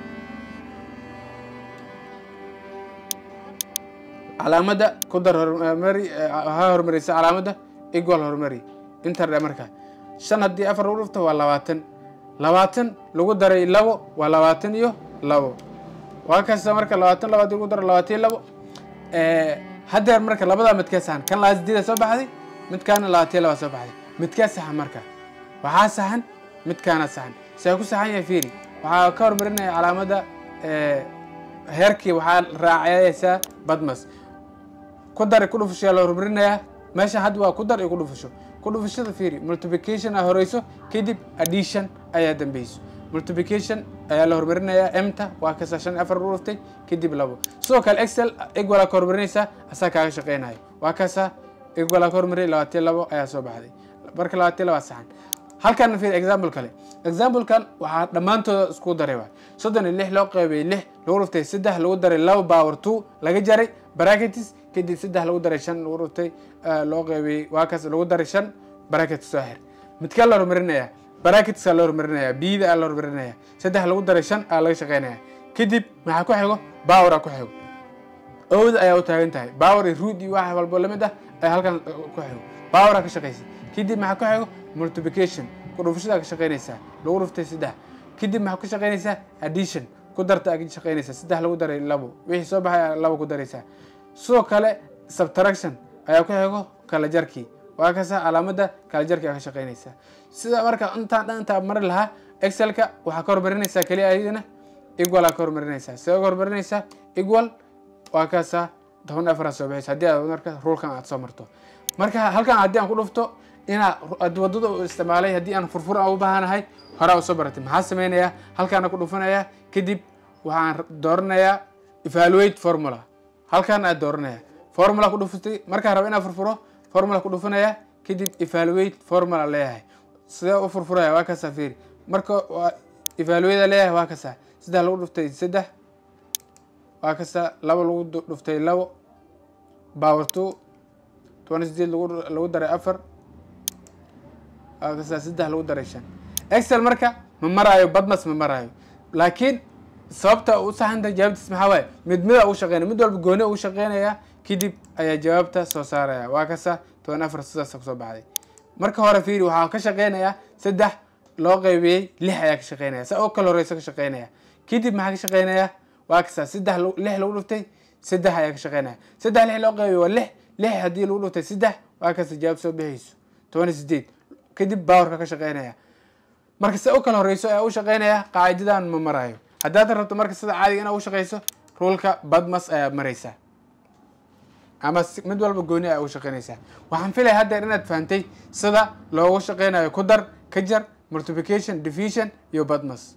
calaamadda ku dar horumari ha horumarisa calaamadda equal horumari intardhe marka shan haddii afar lagu dhufto waa labaatan labaatan lagu daray labo waa labaatan iyo labo waa kasta marka labaatan labo haddii lagu daro labaatan iyo labo haddeer marka labadaa midkee saxan kan labaatan sideeda soo baxday midkaana labaatan iyo laba soo baxday midkee saxan marka waxaa saxan midkaana saxan see ku saxan yahay fiiri waxaa ka horumarinaya calaamadda heerkii waxaa raacaysaa badmas ku dar ku dhufasho la horumarinayaa meesha hadda waa ku dar iyo ku dhufasho ku dhufashada fiiri multiplication aa horeyso kadib addition ayaa dambeyso multiplication ayaa la horumarinayaa emta waa kasa shan afar lagu dhuftay kadib labo sidoo kale excel equal aa ka horumarinaysaa asaa kaaga shaqeynayo waa kasa equal aa ka horumariyay labaatan labo ayaa soo baxday marka labaatan laba saxan halkan fiir example kale examplekan waxaa dhammaantooda isku daray waay soddon iyo lix loo qeybay lix lagu dhuftay saddex lagu daray laba power two laga jaray bracketis kadib saddex lagu daray shan lagu dhuftay loo qeybay waa kaas lagu daray shan bracket soo xir midkaa la horumarinayaa bracketsaa la horumarinayaa bida aa la horumarinayaa saddex lagu daray shan aa laga shaqeynayaa kadib maxaa ku xigo power aa ku xigo owda ayaa u taagan tahay power iyo root iyo wax walbo lamid ah ayaa halkan ku xigo power aa ka shaqeysa kadib maxaa ku xigo multiplication ku dhufashadaa ka shaqeynaysaa lagu dhuftay saddex kadib maxaa ku shaqeynaysaa addition ku darta aa ka shaqeynaysaa saddex lagu daray labo wixii soo baxay aa labo ku daraysaa sidoo kale subtraction ayaa ku xigo kala jarkii waa kasa calaamada kala jarkii aa ka shaqeynaysaa sida marka intaan dhan intaa mari lahaa excelka waxaa ka hormarinaysaa keliya ayadana equal aa ka hormarinaysaa sidee ka hormarinaysaa equal waa kasa toban afar soo baxaysa haddii aad marka rulkan aad soo marto marka halkan haddii aan ku dhufto inaa wadada u isticmaalay haddii aan furfur aan u baahanahay horaa usoo baratay maxaa sameynayaa halkaana ku dhufanayaa kadib waxaan dooranayaa evaluate formula halkan aad dooranaya formula ku dhufatay markaan rabo inaan furfuro formula ku dhufanaya kadib evaluate formula leeyahay sidee u furfuraya waa kasaa fiiri marka evaluate leeyahay waa kasaa saddex lagu dhuftay saddex waa kasaa labo lagu dhuftay labo power two toban sideed lagu lagu daray afar waa kasaa saddex lagu daray shan excel marka ma maraayo badmas ma maraayo laakiin sababta u saxanta jawaabtiis maxaa waaye mid mida ugu shaqeynaya mid walba gooni ugu shaqeynaya kadib ayaa jawaabta soo saaraya waa kasa toban afar sidaas kusoo baxday marka hore fiiri waxaa ka shaqeynaya saddex loo qaybiyey lix ayaa ka shaqeynaya saa oo kale horeysa ka shaqeynaya kadib maxaa ka shaqeynaya waa kasa saddex lix lagu dhuftay saddex ayaa ka shaqeynaya saddex lix loo qaybiyey waa lix lix haddii lagu dhuftay saddex waa kasa jawaab soo bixayso toban sideed kadib bawarka ka shaqeynaya marka se u kala horeyso ayaa u shaqeynaya qaacidadan ma marayo haddaad rabto marka sida caadiga inaad u shaqeyso ruulka badmas ayaa maraysaa ama mid walba gooni ayaa ugu shaqeynaysaa waxaan filaya haddeer inaad fahantay sida loogu shaqeynayo ku dar ka jar multiplication division iyo badmas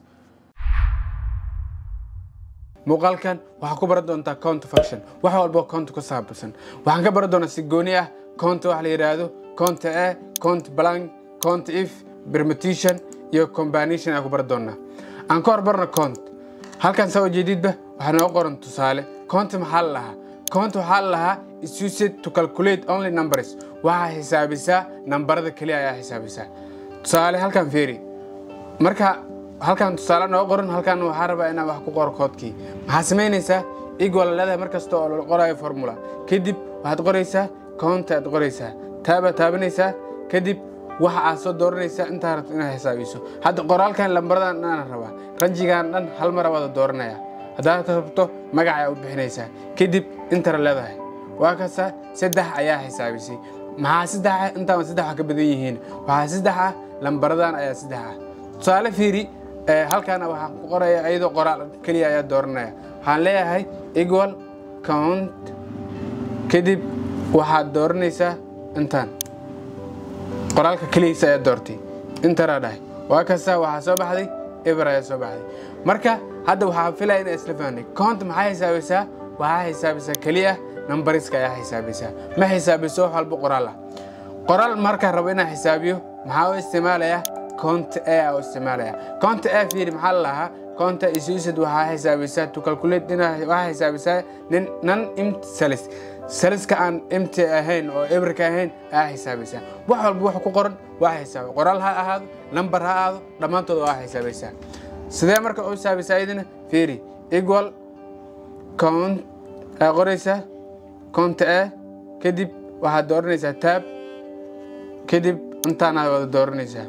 muuqaalkan waxaa ku baran doontaa count function wax walbo count ku saabsan waxaan ka baran doonaa si gooni ah count wax la yidhaahdo count a count blank count if permutation iyo combination ayaa ku baran doonaa aan ka horbarno count halkan saa ujeedidba waxaa noo qoran tusaale count maxaa la lahaa count waxaa la lahaa is used to calculate only numbers waxaa xisaabisaa nambarada keliya ayaa xisaabisaa tusaale halkan fiiri marka halkan tusaale noo qoran halkan waxaa rabaa inaan wax ku qoro koodkii maxaa samaynaysaa equal leedahay mar kasta oo la qorayo formula kadib waxaad qoraysaa count aad qoraysaa taabaad taabanaysaa kadib waxa aad soo dooranaysaa intaa rabto inaad xisaabiso hadda qoraalkan lambaradan inaan rabaa ranjigan dhan hal mar wada dooranaya haddaad rabto magac ayaa u bixinaysaa kadib intara leedahay waa kasa saddex ayaa xisaabisay maxaa saddexa intaan saddex ka badan yihiin waxaa saddex ah lambaradan ayaa saddex ah tusaale fiiri halkaana waxaan ku qoraya iyadoo qoraal keliya ayaa dooranaya waxaan leeyahay equal count kadib waxaad dooranaysaa intaan qoraalka keligiisa ayaa doortay intaraa dhahay waa kasta waxaa soo baxday eber ayaa soo baxday marka hadda waxaa filaya inaa isla fahnay count maxaa xisaabisaa waxaa xisaabisaa keliya numbariska ayaa xisaabisaa ma xisaabiso wax walba qoraal ah qoraal markaan rabo inaan xisaabiyo maxaa u isticmaalaya count a u isticmaalaya count a fiiri maxaa la lahaa count is used waxaa xisaabisaa to calculate waxaa xisaabisaa nin non empty cells saliska aan imti ahayn oo ebrika ahayn ayaa xisaabaysaa wax walba wax ku qoran waa xisaaba qoraal ha ahaado number ha ahaado dhammaantood waa xisaabaysaa sidee marka u xisaabaysaa iyadana fiiri equal count aa qoraysaa count a kadib waxaad dooranaysaa tab kadib intaanaad wada dooranaysaa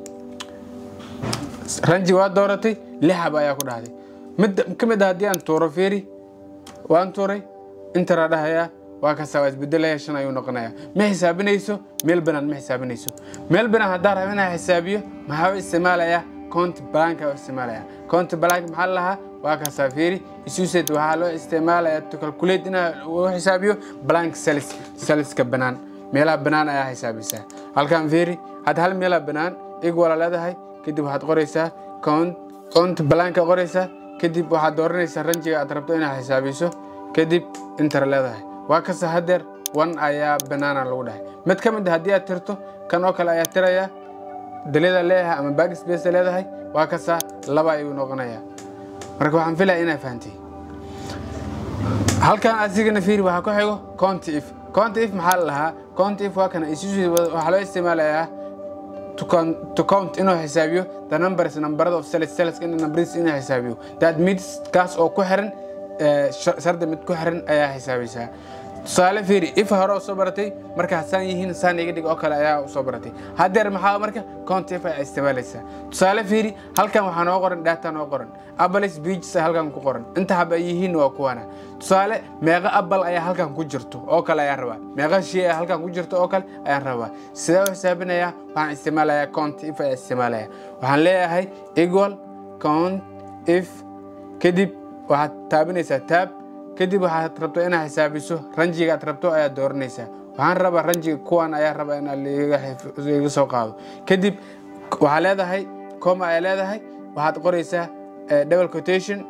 ranji waa dooratay lixab ayaa ku dhahday mid ka mid ah haddii aan tuuro fiiri waan tuuray intaraa dhahayaa waa kasta waa isbedelaya shan ayuu noqonaya ma xisaabinayso meel banaan ma xisaabinayso meel banaan haddaan rabo inaan xisaabiyo maxaa u isticmaalaya count blank u isticmaalaya count blank maxaa la lahaa waa kastaa fiiri isused waxaa loo isticmaalaya to calculate inaa u xisaabiyo blank cells cellska banaan meelaha banaan ayaa xisaabisaa halkan fiiri hadda hal meelaha banaan equal leedahay kadib waxaad qoraysaa count count blanka qoraysaa kadib waxaad dooranaysaa ranjiga aad rabto inaad xisaabiso kadib inter leedahay waa kasta hadeer one ayaa banaana lagu dhahay mid ka mid a haddii aad tirto kan oo kale ayaa tiraya dalida leeyahay ama backspace leedahay waa kasta laba ayuu noqonaya marka waxaan filaya inaa fahantay halkan asigana fiiri waxaa ku xigo count if count if maxaa la lahaa count if waa kana isusu waxaa loo isticmaalayaa to count, to count inuu xisaabiyo the numbers numberada of cells cells in numbers inuu xisaabiyo that means kaas oo ku xiran eh, shar- shardi mid ku xiran ayaa xisaabaysaa tusaale fiiri if hore u soo baratay markaa saan yihiin saan iga dhig oo kale ayaa u soo baratay haddeer maxaa marka count if ayaa isticmaalaysaa tusaale fiiri halkan waxaa noo qoran data noo qoran apples beaches halkan ku qoran inta haba ay yihiin waa kuwana tusaale meeqa apple ayaa halkan ku jirto oo kale ayaan rabaa meeqa shay ayaa halkan ku jirto oo kale ayaan rabaa sidee u xisaabinayaa waxaan isticmaalayaa count if ayaa isticmaalaya waxaan leeyahay equal count if kadib waxaad taabinaysaa tab kadib waxaad rabto inaad xisaabiso ranjiga aad rabto ayaad dooranaysaa waxaan rabaa ranjiga kuwan ayaa rabaa inaad liiga xif- liiga soo qaado kadib waxaa leedahay coma ayaa leedahay waxaad qoraysaa eh, double quotation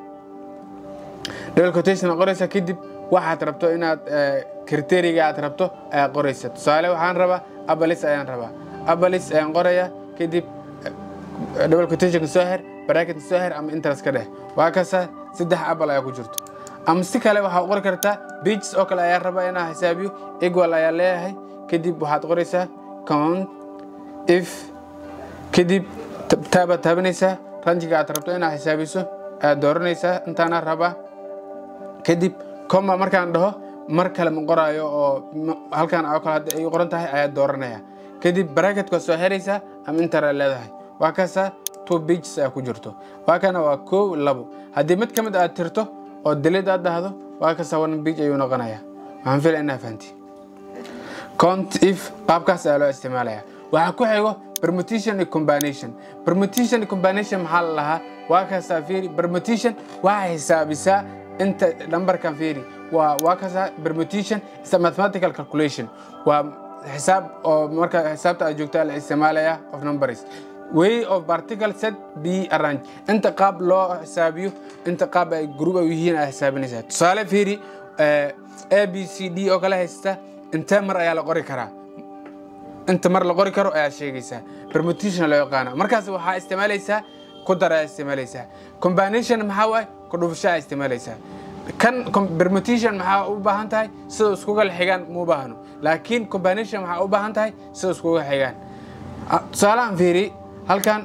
double quotation aad qoraysaa kadib waxaad rabto inaad eh, kriteriga aad rabto ayaad qoraysaa tusaale waxaan rabaa abalis ayaan rabaa abalis ayaan qorayaa kadib eh, double quotation soo xir bracket soo xir ama interest ka dheh waa kasa saddex abal ayaa ku jirto ama si kale waxaad qori kartaa pages oo kale ayaa rabaa inaa xisaabiyo equal ayaa leeyahay kadib waxaad qoraysaa count if kadib tab- taabaad taabanaysaa ranjiga aad rabto inaad xisaabiso ayaad dooranaysaa intaana rabaa kadib coma markaan dhaho mar kale ma qoraayo oo ma- halkan oo kale hadda ay qoran tahay ayaad dooranaya kadib bracketka soo xiraysaa ama intara leedahay waa kaasaa two pages ayaa ku jirto waa kana waa kow labo haddii mid ka mid aad tirto oo delid aad dhahdo waa kaasaa one page ayuu noqonaya waxaan filaya inaa fahanti count if qaabkaas ayaa loo isticmaalaya waxaa ku xigo permutation iyo combination permutation iyo combination maxaa la lahaa waa kaasaa fiiri permutation waxaa xisaabisaa inta numberkan fiiri waa waa kaasaa permutation is a mathematical calculation waa xisaab oo marka xisaabta aad joogtaa la isticmaalaya of numbers way of particle set b arrange inta qaab loo xisaabiyo inta qaab ay group ay yihiin aad xisaabinaysaa tusaale fiiri eh, a b c d oo kale haysta intee mar ayaa la qori karaa inta mar la qori karo ayaa sheegaysaa permutation loo yaqaana markaas waxaa isticmaalaysaa ku dar ayaa isticmaalaysaa combination maxaa waaye ku dhufasho ayaa isticmaalaysaa kan com- permutation maxaa u baahan tahay sida iskuga xigaan ma u baahno laakiin combination maxaa u baahan tahay sida iskuga xigaan Ah, tusaalahan fiiri halkan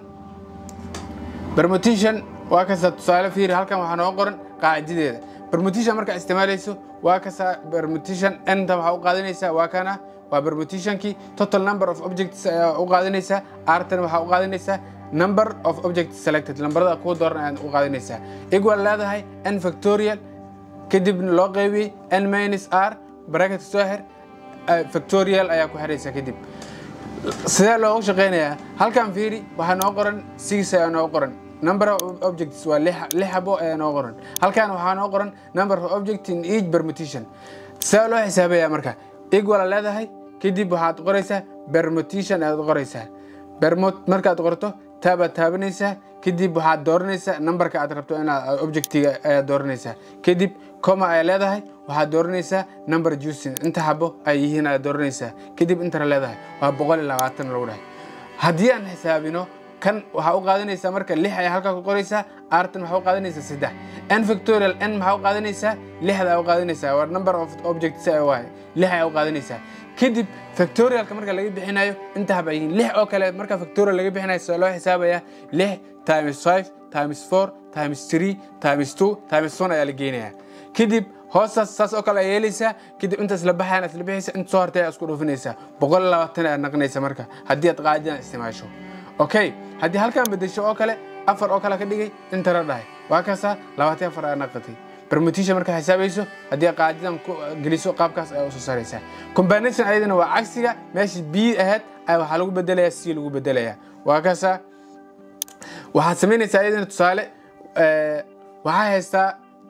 permutation waa kasta tusaale fiiri halkan waxaa noo qoran qaacidadeeda permutation markaa isticmaalayso waa kasta permutation enta waxaa u qaadanaysaa waa kana waa permutationkii total number of objects ayaa u qaadanaysaa artan waxaa u qaadanaysaa number of objects selected lambarada kuwa dooran ayaad u qaadanaysaa equal leedahay n factorial kadibna loo qaybiyey n minus r bracket soo xir eh, factorial ayaa ku xiraysaa kadib sidee loogu shaqeynayaa halkan fiiri waxaa noo qoran six ayaa noo qoran number of objects waa lix lix xabo ayaa noo qoran halkan waxaa noo qoran number of objects in each permutation sidee loo xisaabayaa marka equal leedahay kadib waxaad qoraysaa permutation ayaad qoraysaa bermot markaad qorto taabaad taabanaysaa kadib waxaad dooranaysaa numberka aad rabto inaad objectiga ayaad dooranaysaa kadib coma ayaa leedahay waxaad dooranaysaa number juicin inta xabo ay yihiin ayaad dooranaysaa kadib intana leedahay waa boqol iyo labaatan lagu dhahay haddii aan xisaabino kan waxaa u qaadanaysaa marka lix ayaa halkaa ku qoraysaa artan waxaa u qaadanaysaa saddex n factorial n maxaa u qaadanaysaa lixda ayaa u qaadanaysaa waa number of objects ayaa waaye lix ayaa u qaadanaysaa kadib factorialka marka laga bixinayo inta haba yihiin lix oo kale marka factorial laga bixinayo soo loo xisaabayaa lix times five times four times three times two times one ayaa la geynayaa kadib hoostaas saas oo kale ayaa yeelaysaa kadib inta isla baxayaan isla bixaysa inta soo hartay ayaa isku dhufinaysaa boqol iyo labaatan ayaa naqnaysa marka haddii aad qaacidan isticmaasho okay haddii halkan bedesho oo kale afar oo kale ka dhigay intana dhahay waa kaasaa labaatan afar ayaa naqatay permutation markaa xisaabayso haddii aad qaacidan ku geliso qaabkaas ayaa usoo saaraysaa combination ayadana waa cagsiga meeshii b ahayd ayaa waxaa lagu bedelayaa c lagu bedelayaa waa kaasaa waxaad samaynaysaa ayadana tusaale eh, waxaa haystaa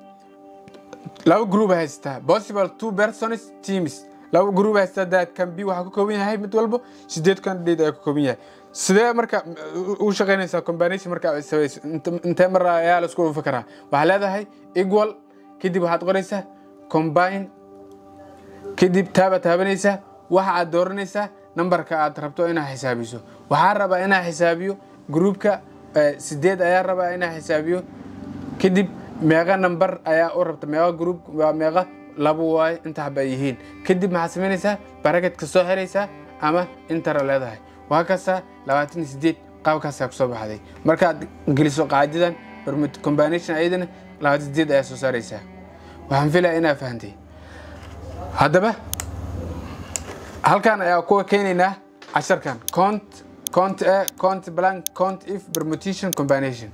laba group haystaa possible two persons teams laba group haystaa that can be waxaa ka kooban yahay mid walbo sideed candidate ayaa ka kooban yahay sidee marka u- u shaqaynaysaa combination marka aad samayso Inte- intee mar ayaa la isku dhufi karaa waxaa leedahay equal kadib waxaad qoraysaa combine kadib taaba taabanaysaa waxa aad dooranaysaa nambarka aad rabto inaad xisaabiso waxaa rabaa inaa xisaabiyo groupka eh, sideed ayaa rabaa inaa xisaabiyo kadib meeqa nambar ayaa u rabta meeqa group waa meeqa labo waaye inta haba ay yihiin kadib maxaad samaynaysaa baraketka soo xiraysaa ama intara leedahay waa kasta labaatan iyo sideed qaabkaasaa kusoo baxday markaad geliso qaacidadan permut combination ayadana labaatan sideed ayaa soo saaraysaa waxaan filaya inaa fahantay haddaba halkan ayaa kuwa keenaynaa casharkan cont cont a cont blank cont if permutation combination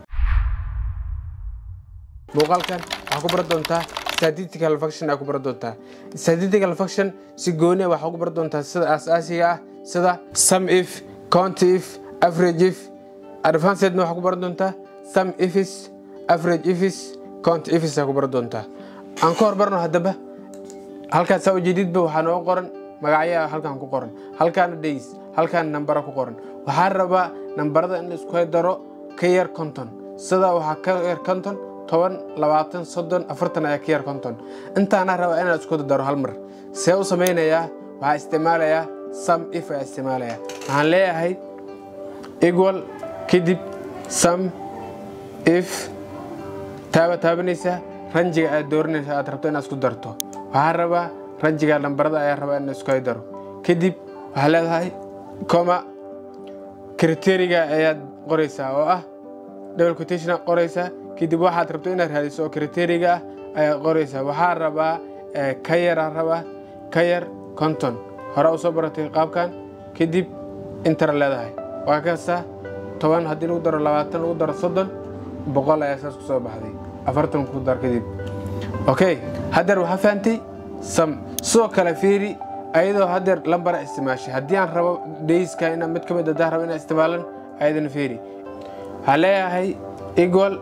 muuqaalkan waxaa ku baran doontaa statistical function aa ku baran doontaa statistical function si gooni waxaa ku baran doontaa sida aas-aasiga ah sida sum if count if average if advancedna waxaa ku baran doontaa sum ifis average ifis count ifis aa ku baran doontaa aan ka hormarno haddaba halkaas saa ujeedidba waxaa noo qoran magacyaa halkan ku qoran halkaana days halkaana nambara ku qoran waxaa rabaa nambarada in la isku daro ka yar konton sida waxaa ka yar konton toban labaatan soddon afartan ayaa ka yar konton intaana rabaa inaan isku daro hal mar see u samaynayaa waxaa isticmaalayaa sum if ayaa isticmaalayaa waxaan leeyahay equal kadib sum if taaba taabanaysaa ranjiga aad dooranaysa aad rabto inaad isku darto waxaa rabaa ranjiga lambarada ayaa rabaa in isku daro kadib waxaa leedahay coma kriteriga ayaad qoraysaa oo ah double quotation qoraysaa kadib waxaad rabto inaad raadiso oo kriteriga ah ayaad qoraysaa waxaa rabaa ka yara rabaa ka yar konton hore u soo baratay qaabkan kadib intara leedahay waa kasta toban haddii lagu daro labaatan lagu daro soddon boqol ayaa saas ku soo baxday afartan ku dar kadib okay haddeer waxaa fahantay sam sidoo kale fiiri ayadoo haddeer lambara isticmaashay haddii aan rabo dayska ina mid ka mid haddaan rabo inaan isticmaalan ayadana fiiri waxaa leeyahay equal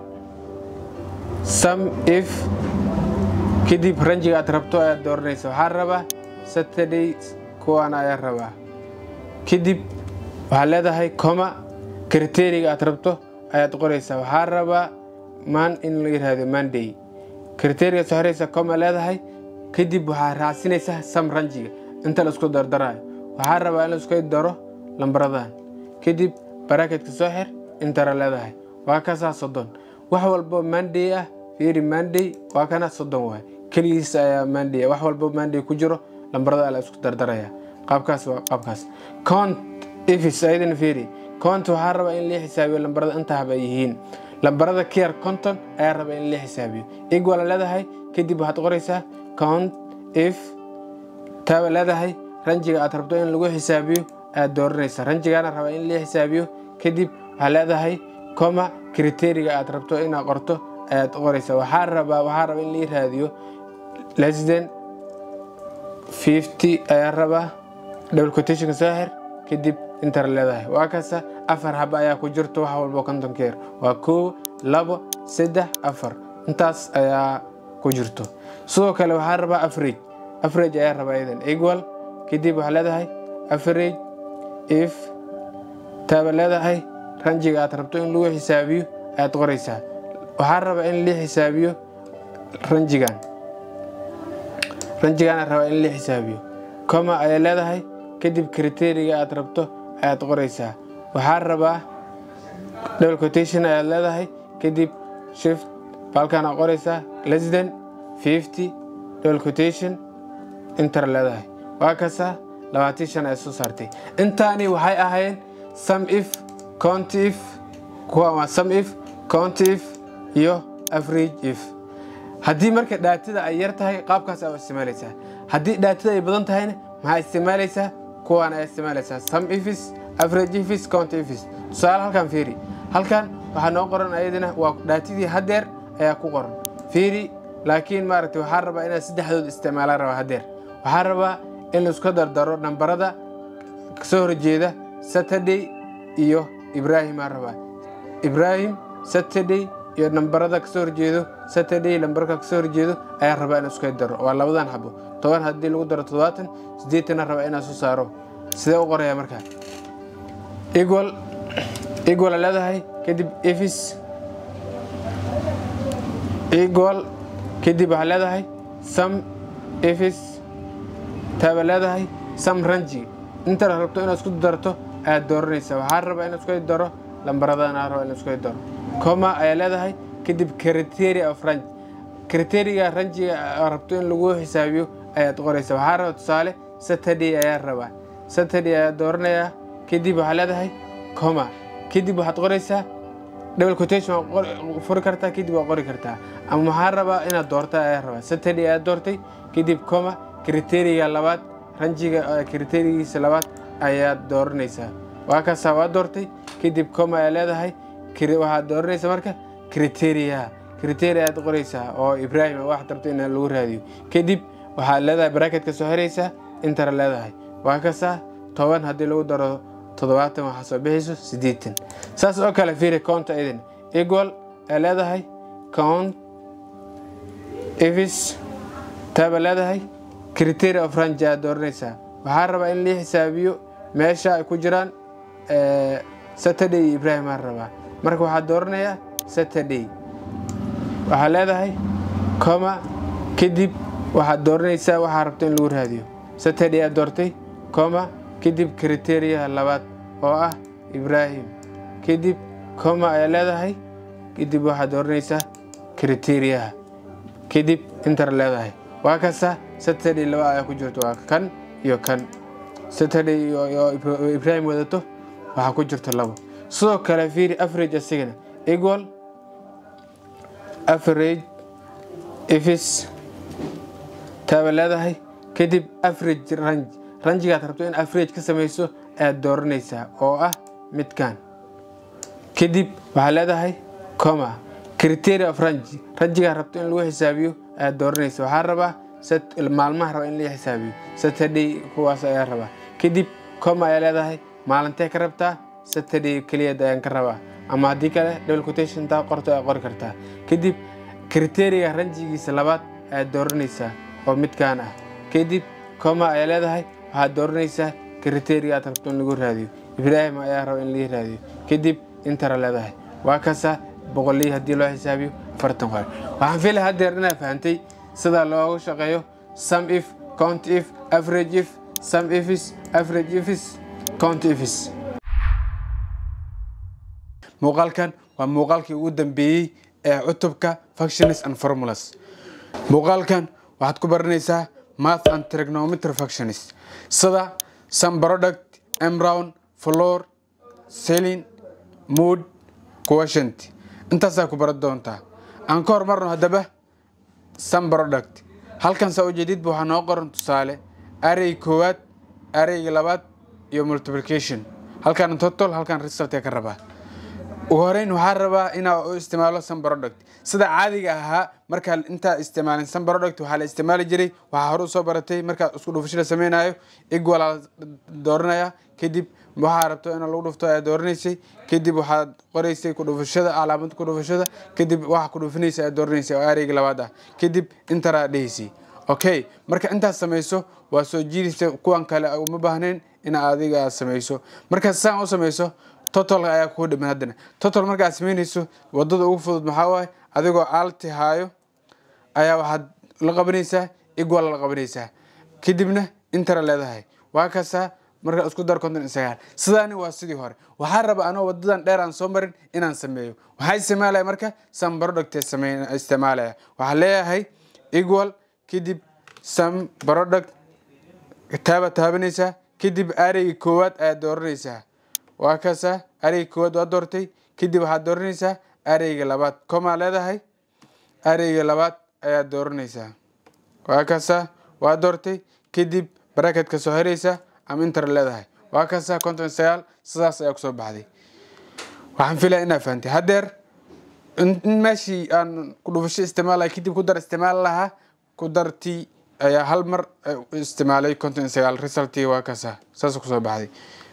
sum if kadib ranjiga aad rabto ayaad dooranaysa waxaa rabaa saturday kuwaana ayaa rabaa kadib waxaa leedahay coma kriteriga aad rabto ayaad qoraysaa waxaa rabaa maan in la yidhaahdo monday kriteriga soo xiraysa coma leedahay kadib waxaa raacsinaysaa sam ranjiga inta la isku dardarayo waxaa rabaa in la isku daro lambaradan kadib baraaketka soo xir intara leedahay waa kasaa soddon wax walbo monday ah fiiri monday waa kana soddon waay keligiis ayaa monday wax walbo monday ku jiro lambarada la isku dardaraya qaabkaas waa qaabkaas count ifis ayadana fiiri count waxaa rabaa in lii xisaabiyo lambarada inta haba yihiin lambarada kiyar konton ayaa rabaa in lii xisaabiyo equal leedahay kadib waxaad qoraysaa count if taaba leedahay ranjiga aad rabto in lagu xisaabiyo ayaad dooranaysaa ranjigaana rabaa in lii xisaabiyo kadib waxaa leedahay coma kriteriga aad rabto inaad qorto ayaad qoraysaa waxaa rabaa waxaa rabaa in lii raadiyo less than fifty ayaa rabaa double quotationka soo xir kadib intara leedahay waa kasta afar haba ayaa ku jirto wax walbo kontonkeer waa koo labo saddex afar intaas ayaa ku jirto sidoo kale waxaa rabaa average average ayaa rabaa idan equal kadib waxaa leedahay average if taaba leedahay ranjiga aad rabto in lagu xisaabiyo ayaad qoraysaa waxaa rabaa in lii xisaabiyo ranjigan ranjigaana rabaa in lii xisaabiyo coma ayaa leedahay kadib kriteriga aad rabto ayaad qoraysaa waxaa rabaa double quotation ayaad leedahay kadib shift baalkaan aad qoraysaa less than fifty double quotation intar leedahay waa kasta labaatan shan ay soo saartay intaani waxay ahaayeen sum if count if kuwa waa sum if count if iyo average if haddii marka dhaatada ay yar tahay qaabkaas aa isticmaalaysaa haddii dhaatada ay badan tahayna maxaa isticmaalaysaa kuwaan ayaa isticmaalaysaa sum ifis average ifis count ifis tusaale halkan fiiri halkan waxaa noo qoran ayadana waa dhaatadii haddeer ayaa ku qoran fiiri laakiin maaragtay waxaa rabaa inaad saddexdood isticmaalaan rabaa haddeer waxaa rabaa in laisku dardaro nambarada kasoo horjeeda saturday iyo ibrahim aa rabaa ibrahim saturday iyo nambarada kasoo horjeedo saturday lambarka kasoo horjeedo ayaa rabaa in isku daro waa labadan xabo toban haddii lagu daro toddobaatan siddeetana rabaa inaan soo saaro sidee u qoraya markaa equal equal leedahay kadib efis equal kadib waxaa leedahay sam efis taaba leedahay sam ranji inta rabto inaad isku darto ayaad dooranaysaa waxaa rabaa in isku daro lambaradana rabaa in isku daro coma ayaa leedahay kadib criteria of range kriteriga ranjiga aa rabto in lagu xisaabiyo ayaad qoraysaa waxaa raba tusaale saturday ayaa rabaa saturday ayaa dooranayaa kadib waxaa leedahay coma kadib waxaad qoraysaa double quotation waa qor- furi kartaa kadib waa qori kartaa ama waxaa rabaa inaad doorta ayaa rabaa saturday ayaa doortay kadib coma kriteriga labaad ranjiga eh, kriterigiisa labaad ayaad dooranaysaa waa kaasaa waa doortay kadib coma ayaa leedahay kri- waxaad dooranaysaa marka criteria criteria aad qoraysaa oo ibrahim ah waxaad rabto in lagu raadiyo kadib waxaad leedahay bracketka soo xiraysaa intar leedahay waa kasaa toban haddii lagu daro toddobaatan waxaa soo bixayso siddeetan saas oo kale fiiri counta idin equal ay leedahay count ifis taaba leedahay criteria of range aad dooranaysaa waxaa rabaa in lii xisaabiyo meesha ay ku jiraan eh, saturday iyo ibrahim aan rabaa marka waxaad dooranayaa saturday waxaa leedahay coma kadib waxaad dooranaysaa waxaa rabto in lagu raadiyo saturday aad doortay coma kadib kriteriyaha labaad oo ah ibrahim kadib coma ayaa leedahay kadib waxaad dooranaysaa kriteriyaha kadib intar leedahay waa kasa saturday laba ayaa ku jirto waa kan iyo kan saturday iyo iyo Ibra- ibrahim wadato waxaa ku jirto labo sidoo kale fiiri average asigana equal average ifis taaba leedahay kadib average range ranjigaad rabto in average ka samayso ayaad dooranaysaa oo ah midkan kadib waxaa leedahay coma criteria of range ranjigaad rabto in lagu xisaabiyo ayaad dooranaysa waxaa rabaa sat- maalmaha raba in laga xisaabiyo saturday kuwaas ayaa rabaa kadib coma ayaa leedahay maalintee ka rabtaa saturday keliya ayaan ka rabaa ama haddii kale double quotation taa qorto ayaa qori kartaa kadib kriteriga ranjigiisa labaad ayaad dooranaysaa oo midkaan ah kadib coma ayaa leedahay waxaad dooranaysaa kriteriga aad rabto in lagu raadiyo ibrahim ayaa raba in laga raadiyo kadib intara leedahay waa kasa boqolii haddii loo xisaabiyo afartan qof waxaan filaya haddeer inaad fahantay sida loogu shaqeeyo sum if count if average if sum ifis average ifis count ifis muuqaalkan waa muuqaalkii ugu dambeeyey ee cutubka functions and formulas muuqaalkan waxaad ku baranaysaa math and trigonometry functions sida sum product emround floor selling mood quotient intaasaa ku baran doontaa aan ka hormarno haddaba sum product halkan saa ujeedidba waxaa noo qoran tusaale array koowaad arrayga labaad iyo multiplication halkan total halkan result ka rabaa ugu horeyn waxaa rabaa inaa u isticmaalo sun product sida caadiga ahaa markaa intaa isticmaalin sun product waxaa la isticmaali jiray waxaa hore usoo baratay markaa isku dhufashada sameynayo equal aa dooranaya kadib waxaa rabto in lagu dhufto ayaa dooranaysay kadib waxaad qoraysay ku dhufashada calaamad ku dhufashada kadib waxa ku dhufinaysa ayaa dooranaysay oo areyga labaad ah kadib intaraa dhehaysay okay marka intaas samayso waa soo jiidaysa kuwan kale uma baahnayn in adiga aad samayso marka saan u samayso total ayaa kuu dhiman haddana total markaad samaynayso wadada ugu fudud maxaa waaye adigoo alti haayo ayaa waxaad la qabanaysaa equal la qabanaysaa kadibna intara leedahay waa kasaa marka isku dar konton iyo sagaal sidaani waa sidii hore waxaa raba anoo wadadan dheer aan soo marin inaan sameeyo waxaa isticmaalaya marka sam product sameyn isticmaalaya waxaa leeyahay equal kadib sam product taaba taabanaysaa kadib areyga koowaad ayaad dooranaysaa waa kaasa areyga koowaad waa doortay kadib waxaad dooranaysaa areyga labaad comaa leedahay areyga labaad ayaad dooranaysaa waa kaasa waa doortay kadib bracketka soo xiraysaa ama intar leedahay waa kaasa konton iyo sagaal sidaas ayaa kusoo baxday waxaan filaya inaa fahantay haddeer in in meeshii aan ku dhufasho isticmaalaya kadib ku dar isticmaal lahaa ku dartii ayaa hal mar eh, isticmaalay konton iyo sagaal resultii waa kaasa saas kusoo baxday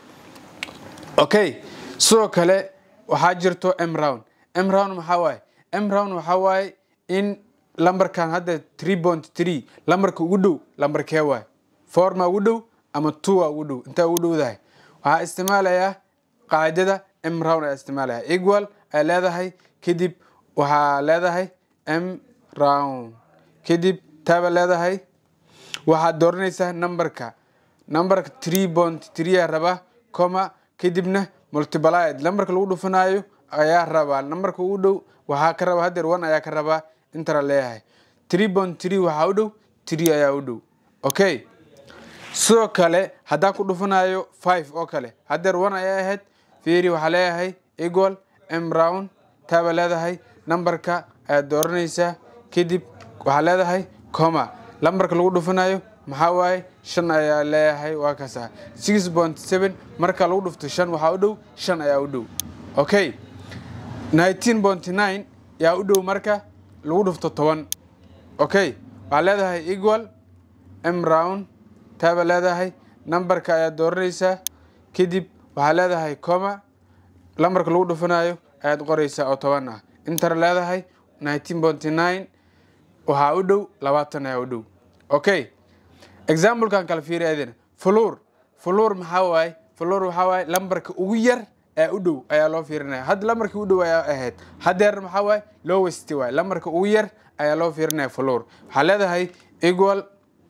okay sidoo kale waxaa jirto mround mround maxaa waaye mround waxaa waaye in lambarkan hadda three point three lambarka ugu dhow lambarkee waaye four ma ugu dhow ama two a ugu dhow intaa ugu dhowdahay waxaa isticmaalayaa qaacidada mround ayaa isticmaalaya equal ay leedahay kadib waxaa leedahay m round kadib taaba leedahay waxaad dooranaysaa numberka numberka three point three aa rabaa coma kadibna multiplied lambarka lagu dhufanaayo ayaa rabaa lambarka ugu dhow waxaa ka rabaa hadeer one ayaa ka rabaa intara leeyahay three point three waxaa u dhow three ayaa u dhow okay sidoo kale haddaan ku dhufanayo five oo kale haddeer one ayaa ahayd fiiri waxaa leeyahay equal m round taaba leedahay nambarka ayaad dooranaysaa kadib waxaa leedahay coma lambarka lagu dhufanayo maxaa waaye shan ayaa leeyahay waa kaasa six point seven marka lagu dhufto shan waxaa u dhow shan ayaa u dhow okay nineteen point nine yaa u dhow marka lagu dhufto toban okay waxaa leedahay equal m round taaba leedahay nambarka ayaad dooranaysaa kadib waxaa leedahay coma lambarka lagu dhufanayo ayaad qoraysaa oo toban ah intara leedahay nineteen point nine waxaa u dhow labaatan ayaa u dhow okay examplekan kala fiiri adina fuluur fuluur maxaa waaye fuluur waxaa waaye lambarka ugu yar ee u dhow ayaa loo fiirinaya hadda lambarka u dhow ayaa ahayd haddeer maxaa waaye lowest waaye lambarka ugu yar ayaa loo fiirinaya fuluur waxaa leedahay equal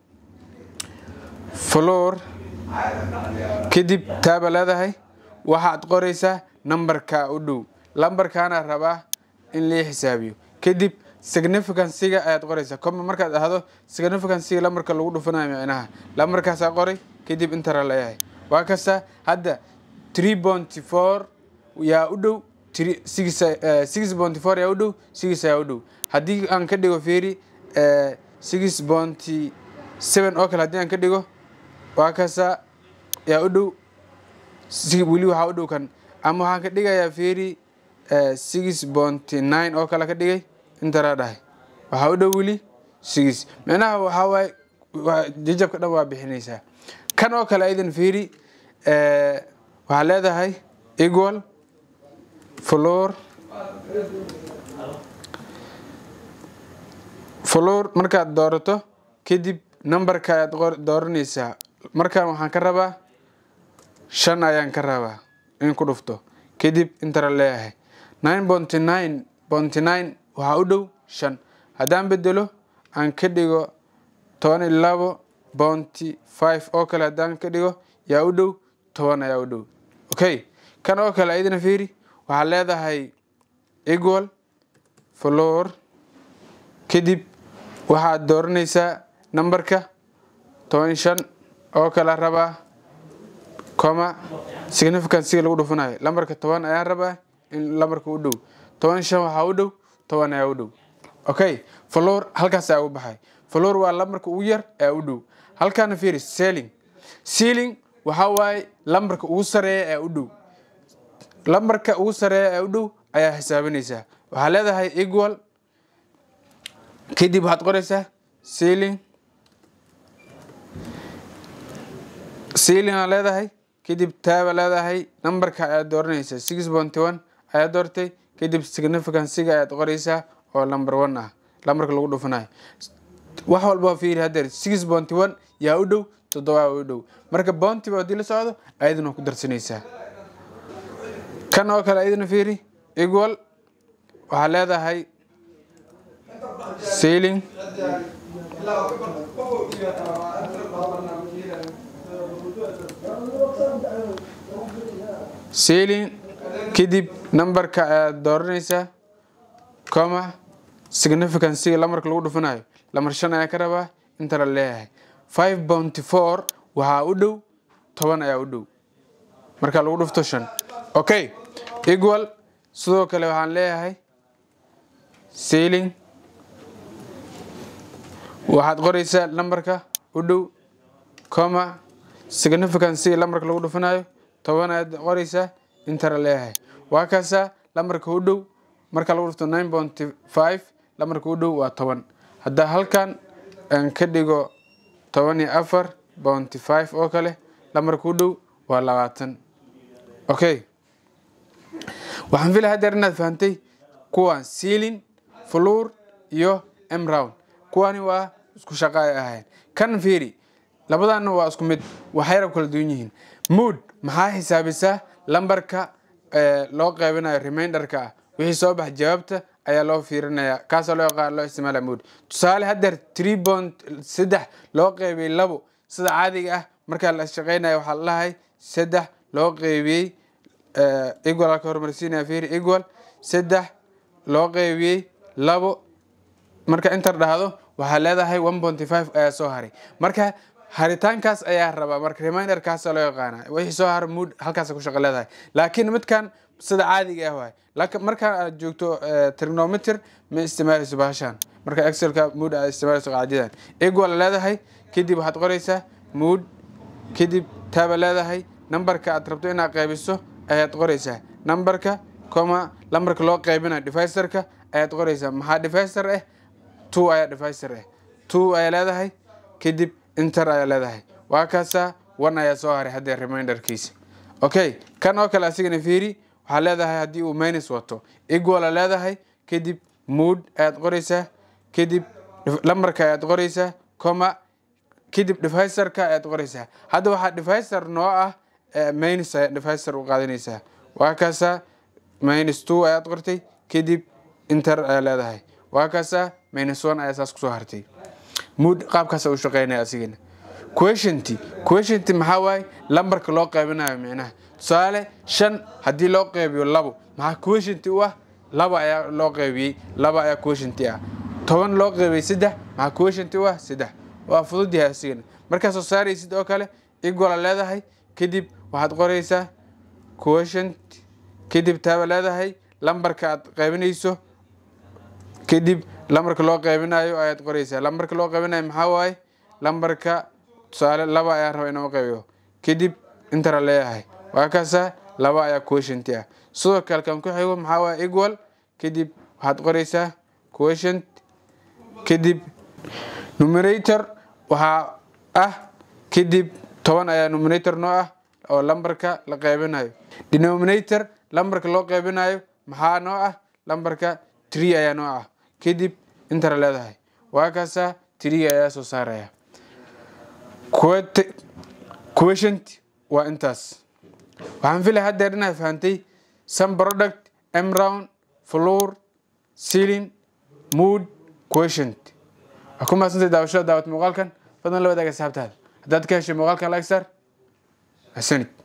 fuluur kadib taaba leedahay waxaad qoraysaa nambarka u dhow lambarkaana rabaa in lii xisaabiyo kadib significancyga ayaad qoraysaa coma markaad dhahdo significancyga lambarka lagu dhufanayo micnaha lambarkaasaa qoray kadib intara leeyahay waa kasta hadda three point four yaa u dhow six point four yaa u dhow six ayaa u dhow haddii aan ka dhigo fiiri six point seven oo kale haddii aan ka dhigo waa kasta yaa u dhow weli waxaa u dhow kan ama waxaan ka dhigayaa fiiri six point nine oo kale ka dhigay intaraa dhahay waxaa u dhow weli six micnaha waxaa waaye jajabka dhan waa bixinaysaa kan oo kale aydan fiiri waxaa leedahay equal floor floor markaad doorato kadib nambarka ayaad dooranaysaa markaan waxaan ka rabaa shan ayaan ka rabaa in ku dhufto kadib intara leeyahay nine point nine point nine waxaa u dhow shan haddaan bedelo aan ka dhigo toban iyo labo bounty five oo kale haddaan ka dhigo yaa u dhow toban ayaa u dhow okay kan oo kale ayadana fiiri waxaa leedahay equal floor kadib waxaad dooranaysaa nambarka toban shan oo kale rabaa coma significancyga lagu dhufanayo lambarka toban ayaan rabaa in lambarka u dhow toban shan waxaa u dhow toban ayaa u dhow okay floor halkaas ayaa u baxay floor waa lambarka ugu yar ee u dhow halkaana fiiri selling sealing waxaa waaye lambarka ugu sareeya ee u dhow lambarka ugu sareeya ee u dhow ayaa xisaabinaysaa waxaa leedahay equal kadib waxaad qoraysaa sealing sealing aa leedahay kadib taaba leedahay nambarka ayaad dooranaysaa six point one ayaad doortay kadib significancyga ayaad qoraysaa oo number one ah lambarka lagu dhufanayo wax walba fiiri haddeer six point one yaa u dhow toddobaa u dhow marka bounty ba haddii la socdo ayadana ku darsanaysaa kan oo kale ayadana fiiri equal waxaa leedahay sailing sailing kadib nambarka ayaad dooranaysaa coma significancyga lamarka lagu dhufanayo lamar shan ayaa ka rabaa inta la leeyahay five bounty four waxaa u dhow toban ayaa u dhow marka lagu dhufto shan okay equal sidoo kale waxaan leeyahay sailing waxaad qoraysaa lambarka u dhow coma significancyga lambarka lagu dhufanayo toban ayaad qoraysaa inta la leeyahay waa kaasaa lambarka u dhow marka lagu dhufto nine bounty five lambarka u dhow waa toban haddaa halkan aan ka dhigo toban iyo afar bounty five oo kale lambarka u dhow waa labaatan okay waxaan filaya haddeer inaad fahantay kuwan sealing fluur iyo emround kuwani waa isku shaqa ay ahayn kan fiiri labadaana waa isku mid waxayna kala duwan yihiin mood maxaa xisaabisaa lambarka loo qeybinayo reminderka ah wixii soo bax jawaabta ayaa loo fiirinaya kaasoo loo yaqaan loo isticmaala mood tusaale haddeer three bond saddex loo qeybiyey labo sida caadiga ah markaa la shaqeynaya waxaa la lahay saddex loo qeybiyey equal ka horumarsiinaya fiiri equal saddex loo qeybiyey labo marka intar dhahdo waxaa leedahay one ponty five ayaa soo haray marka haritaankaas ayaa rabaa marka reminderkaasa loo yaqaana wixii soo hara mood halkaas ku shaqo leedahay laakiin midkan sida caadiga ah waay laakiin markaan aad joogto trigonometer ma isticmaalayso bahashan marka excelka mood aad isticmaalayso qaacidadan equal leedahay kadib waxaad qoraysaa mood kadib taaba leedahay numberka aad rabto inaad qaybiso ayaad qoraysaa numberka coma lambarka loo qaybinayo divisorka ayaad qoraysaa maxaa divisor ah two ayaa divisor ah two ayaa leedahay kadib inter ayaa leedahay waa kaasaa one ayaa soo haray haddee reminderkiisa okay kan oo kale asigana fiiri waxaa leedahay haddii uu minus wato equala leedahay kadib mood ayaad qoraysaa kadib lambarka ayaad qoraysaa coma kadib divisorka ayaad qoraysaa hadda waxaa divisor noo ah minus ayaa divisor u qaadanaysaa waa kaasaa minus two ayaad qortay kadib inter ayaa leedahay waa kaasaa minus one ayaa saas kusoo hartay mood qaabkaasa u shaqeynaya asigana questiont questiont maxaa waaye lambarka loo qaybinayo micnaha tusaale shan haddii loo qaybiyo labo maxaa questiont u ah laba ayaa loo qaybiyey laba ayaa questiont ah toban loo qaybiyey saddex maxaa questiont u ah saddex waa fudud yahay asigana markaa soo saaraysid oo kale equala leedahay kadib waxaad qoraysaa quotient kadib taaba leedahay lambarka aad qaybinayso kadib lambarka loo qaybinayo ayaad qoraysaa lambarka loo qaybinayo maxaa waaye lambarka tusaale laba ayaa raba inoo qaybiyo kadib intara leeyahay waa kaasaa laba ayaa quotient ah sidoo kale kan ku xigo maxaa waaye equal kadib waxaad qoraysaa quotient kadib numerator waxaa ah kadib toban ayaa numerator noo ah oo lambarka la qaybinayo denominator lambarka loo qaybinayo maxaa noo ah lambarka tree ayaa noo ah kadib intara leedahay waa kaasaa tree ayaa soo saaraya quotient waa intaas waxaan filay haddeer inaad fahantay some product mround floor ceiling mood quotient waa ku mahadsantay daawashada daawad muuqaalkan fadlan la wadaaga asxaabtaada haddaad ka heshay muuqaalkan like star ahsanid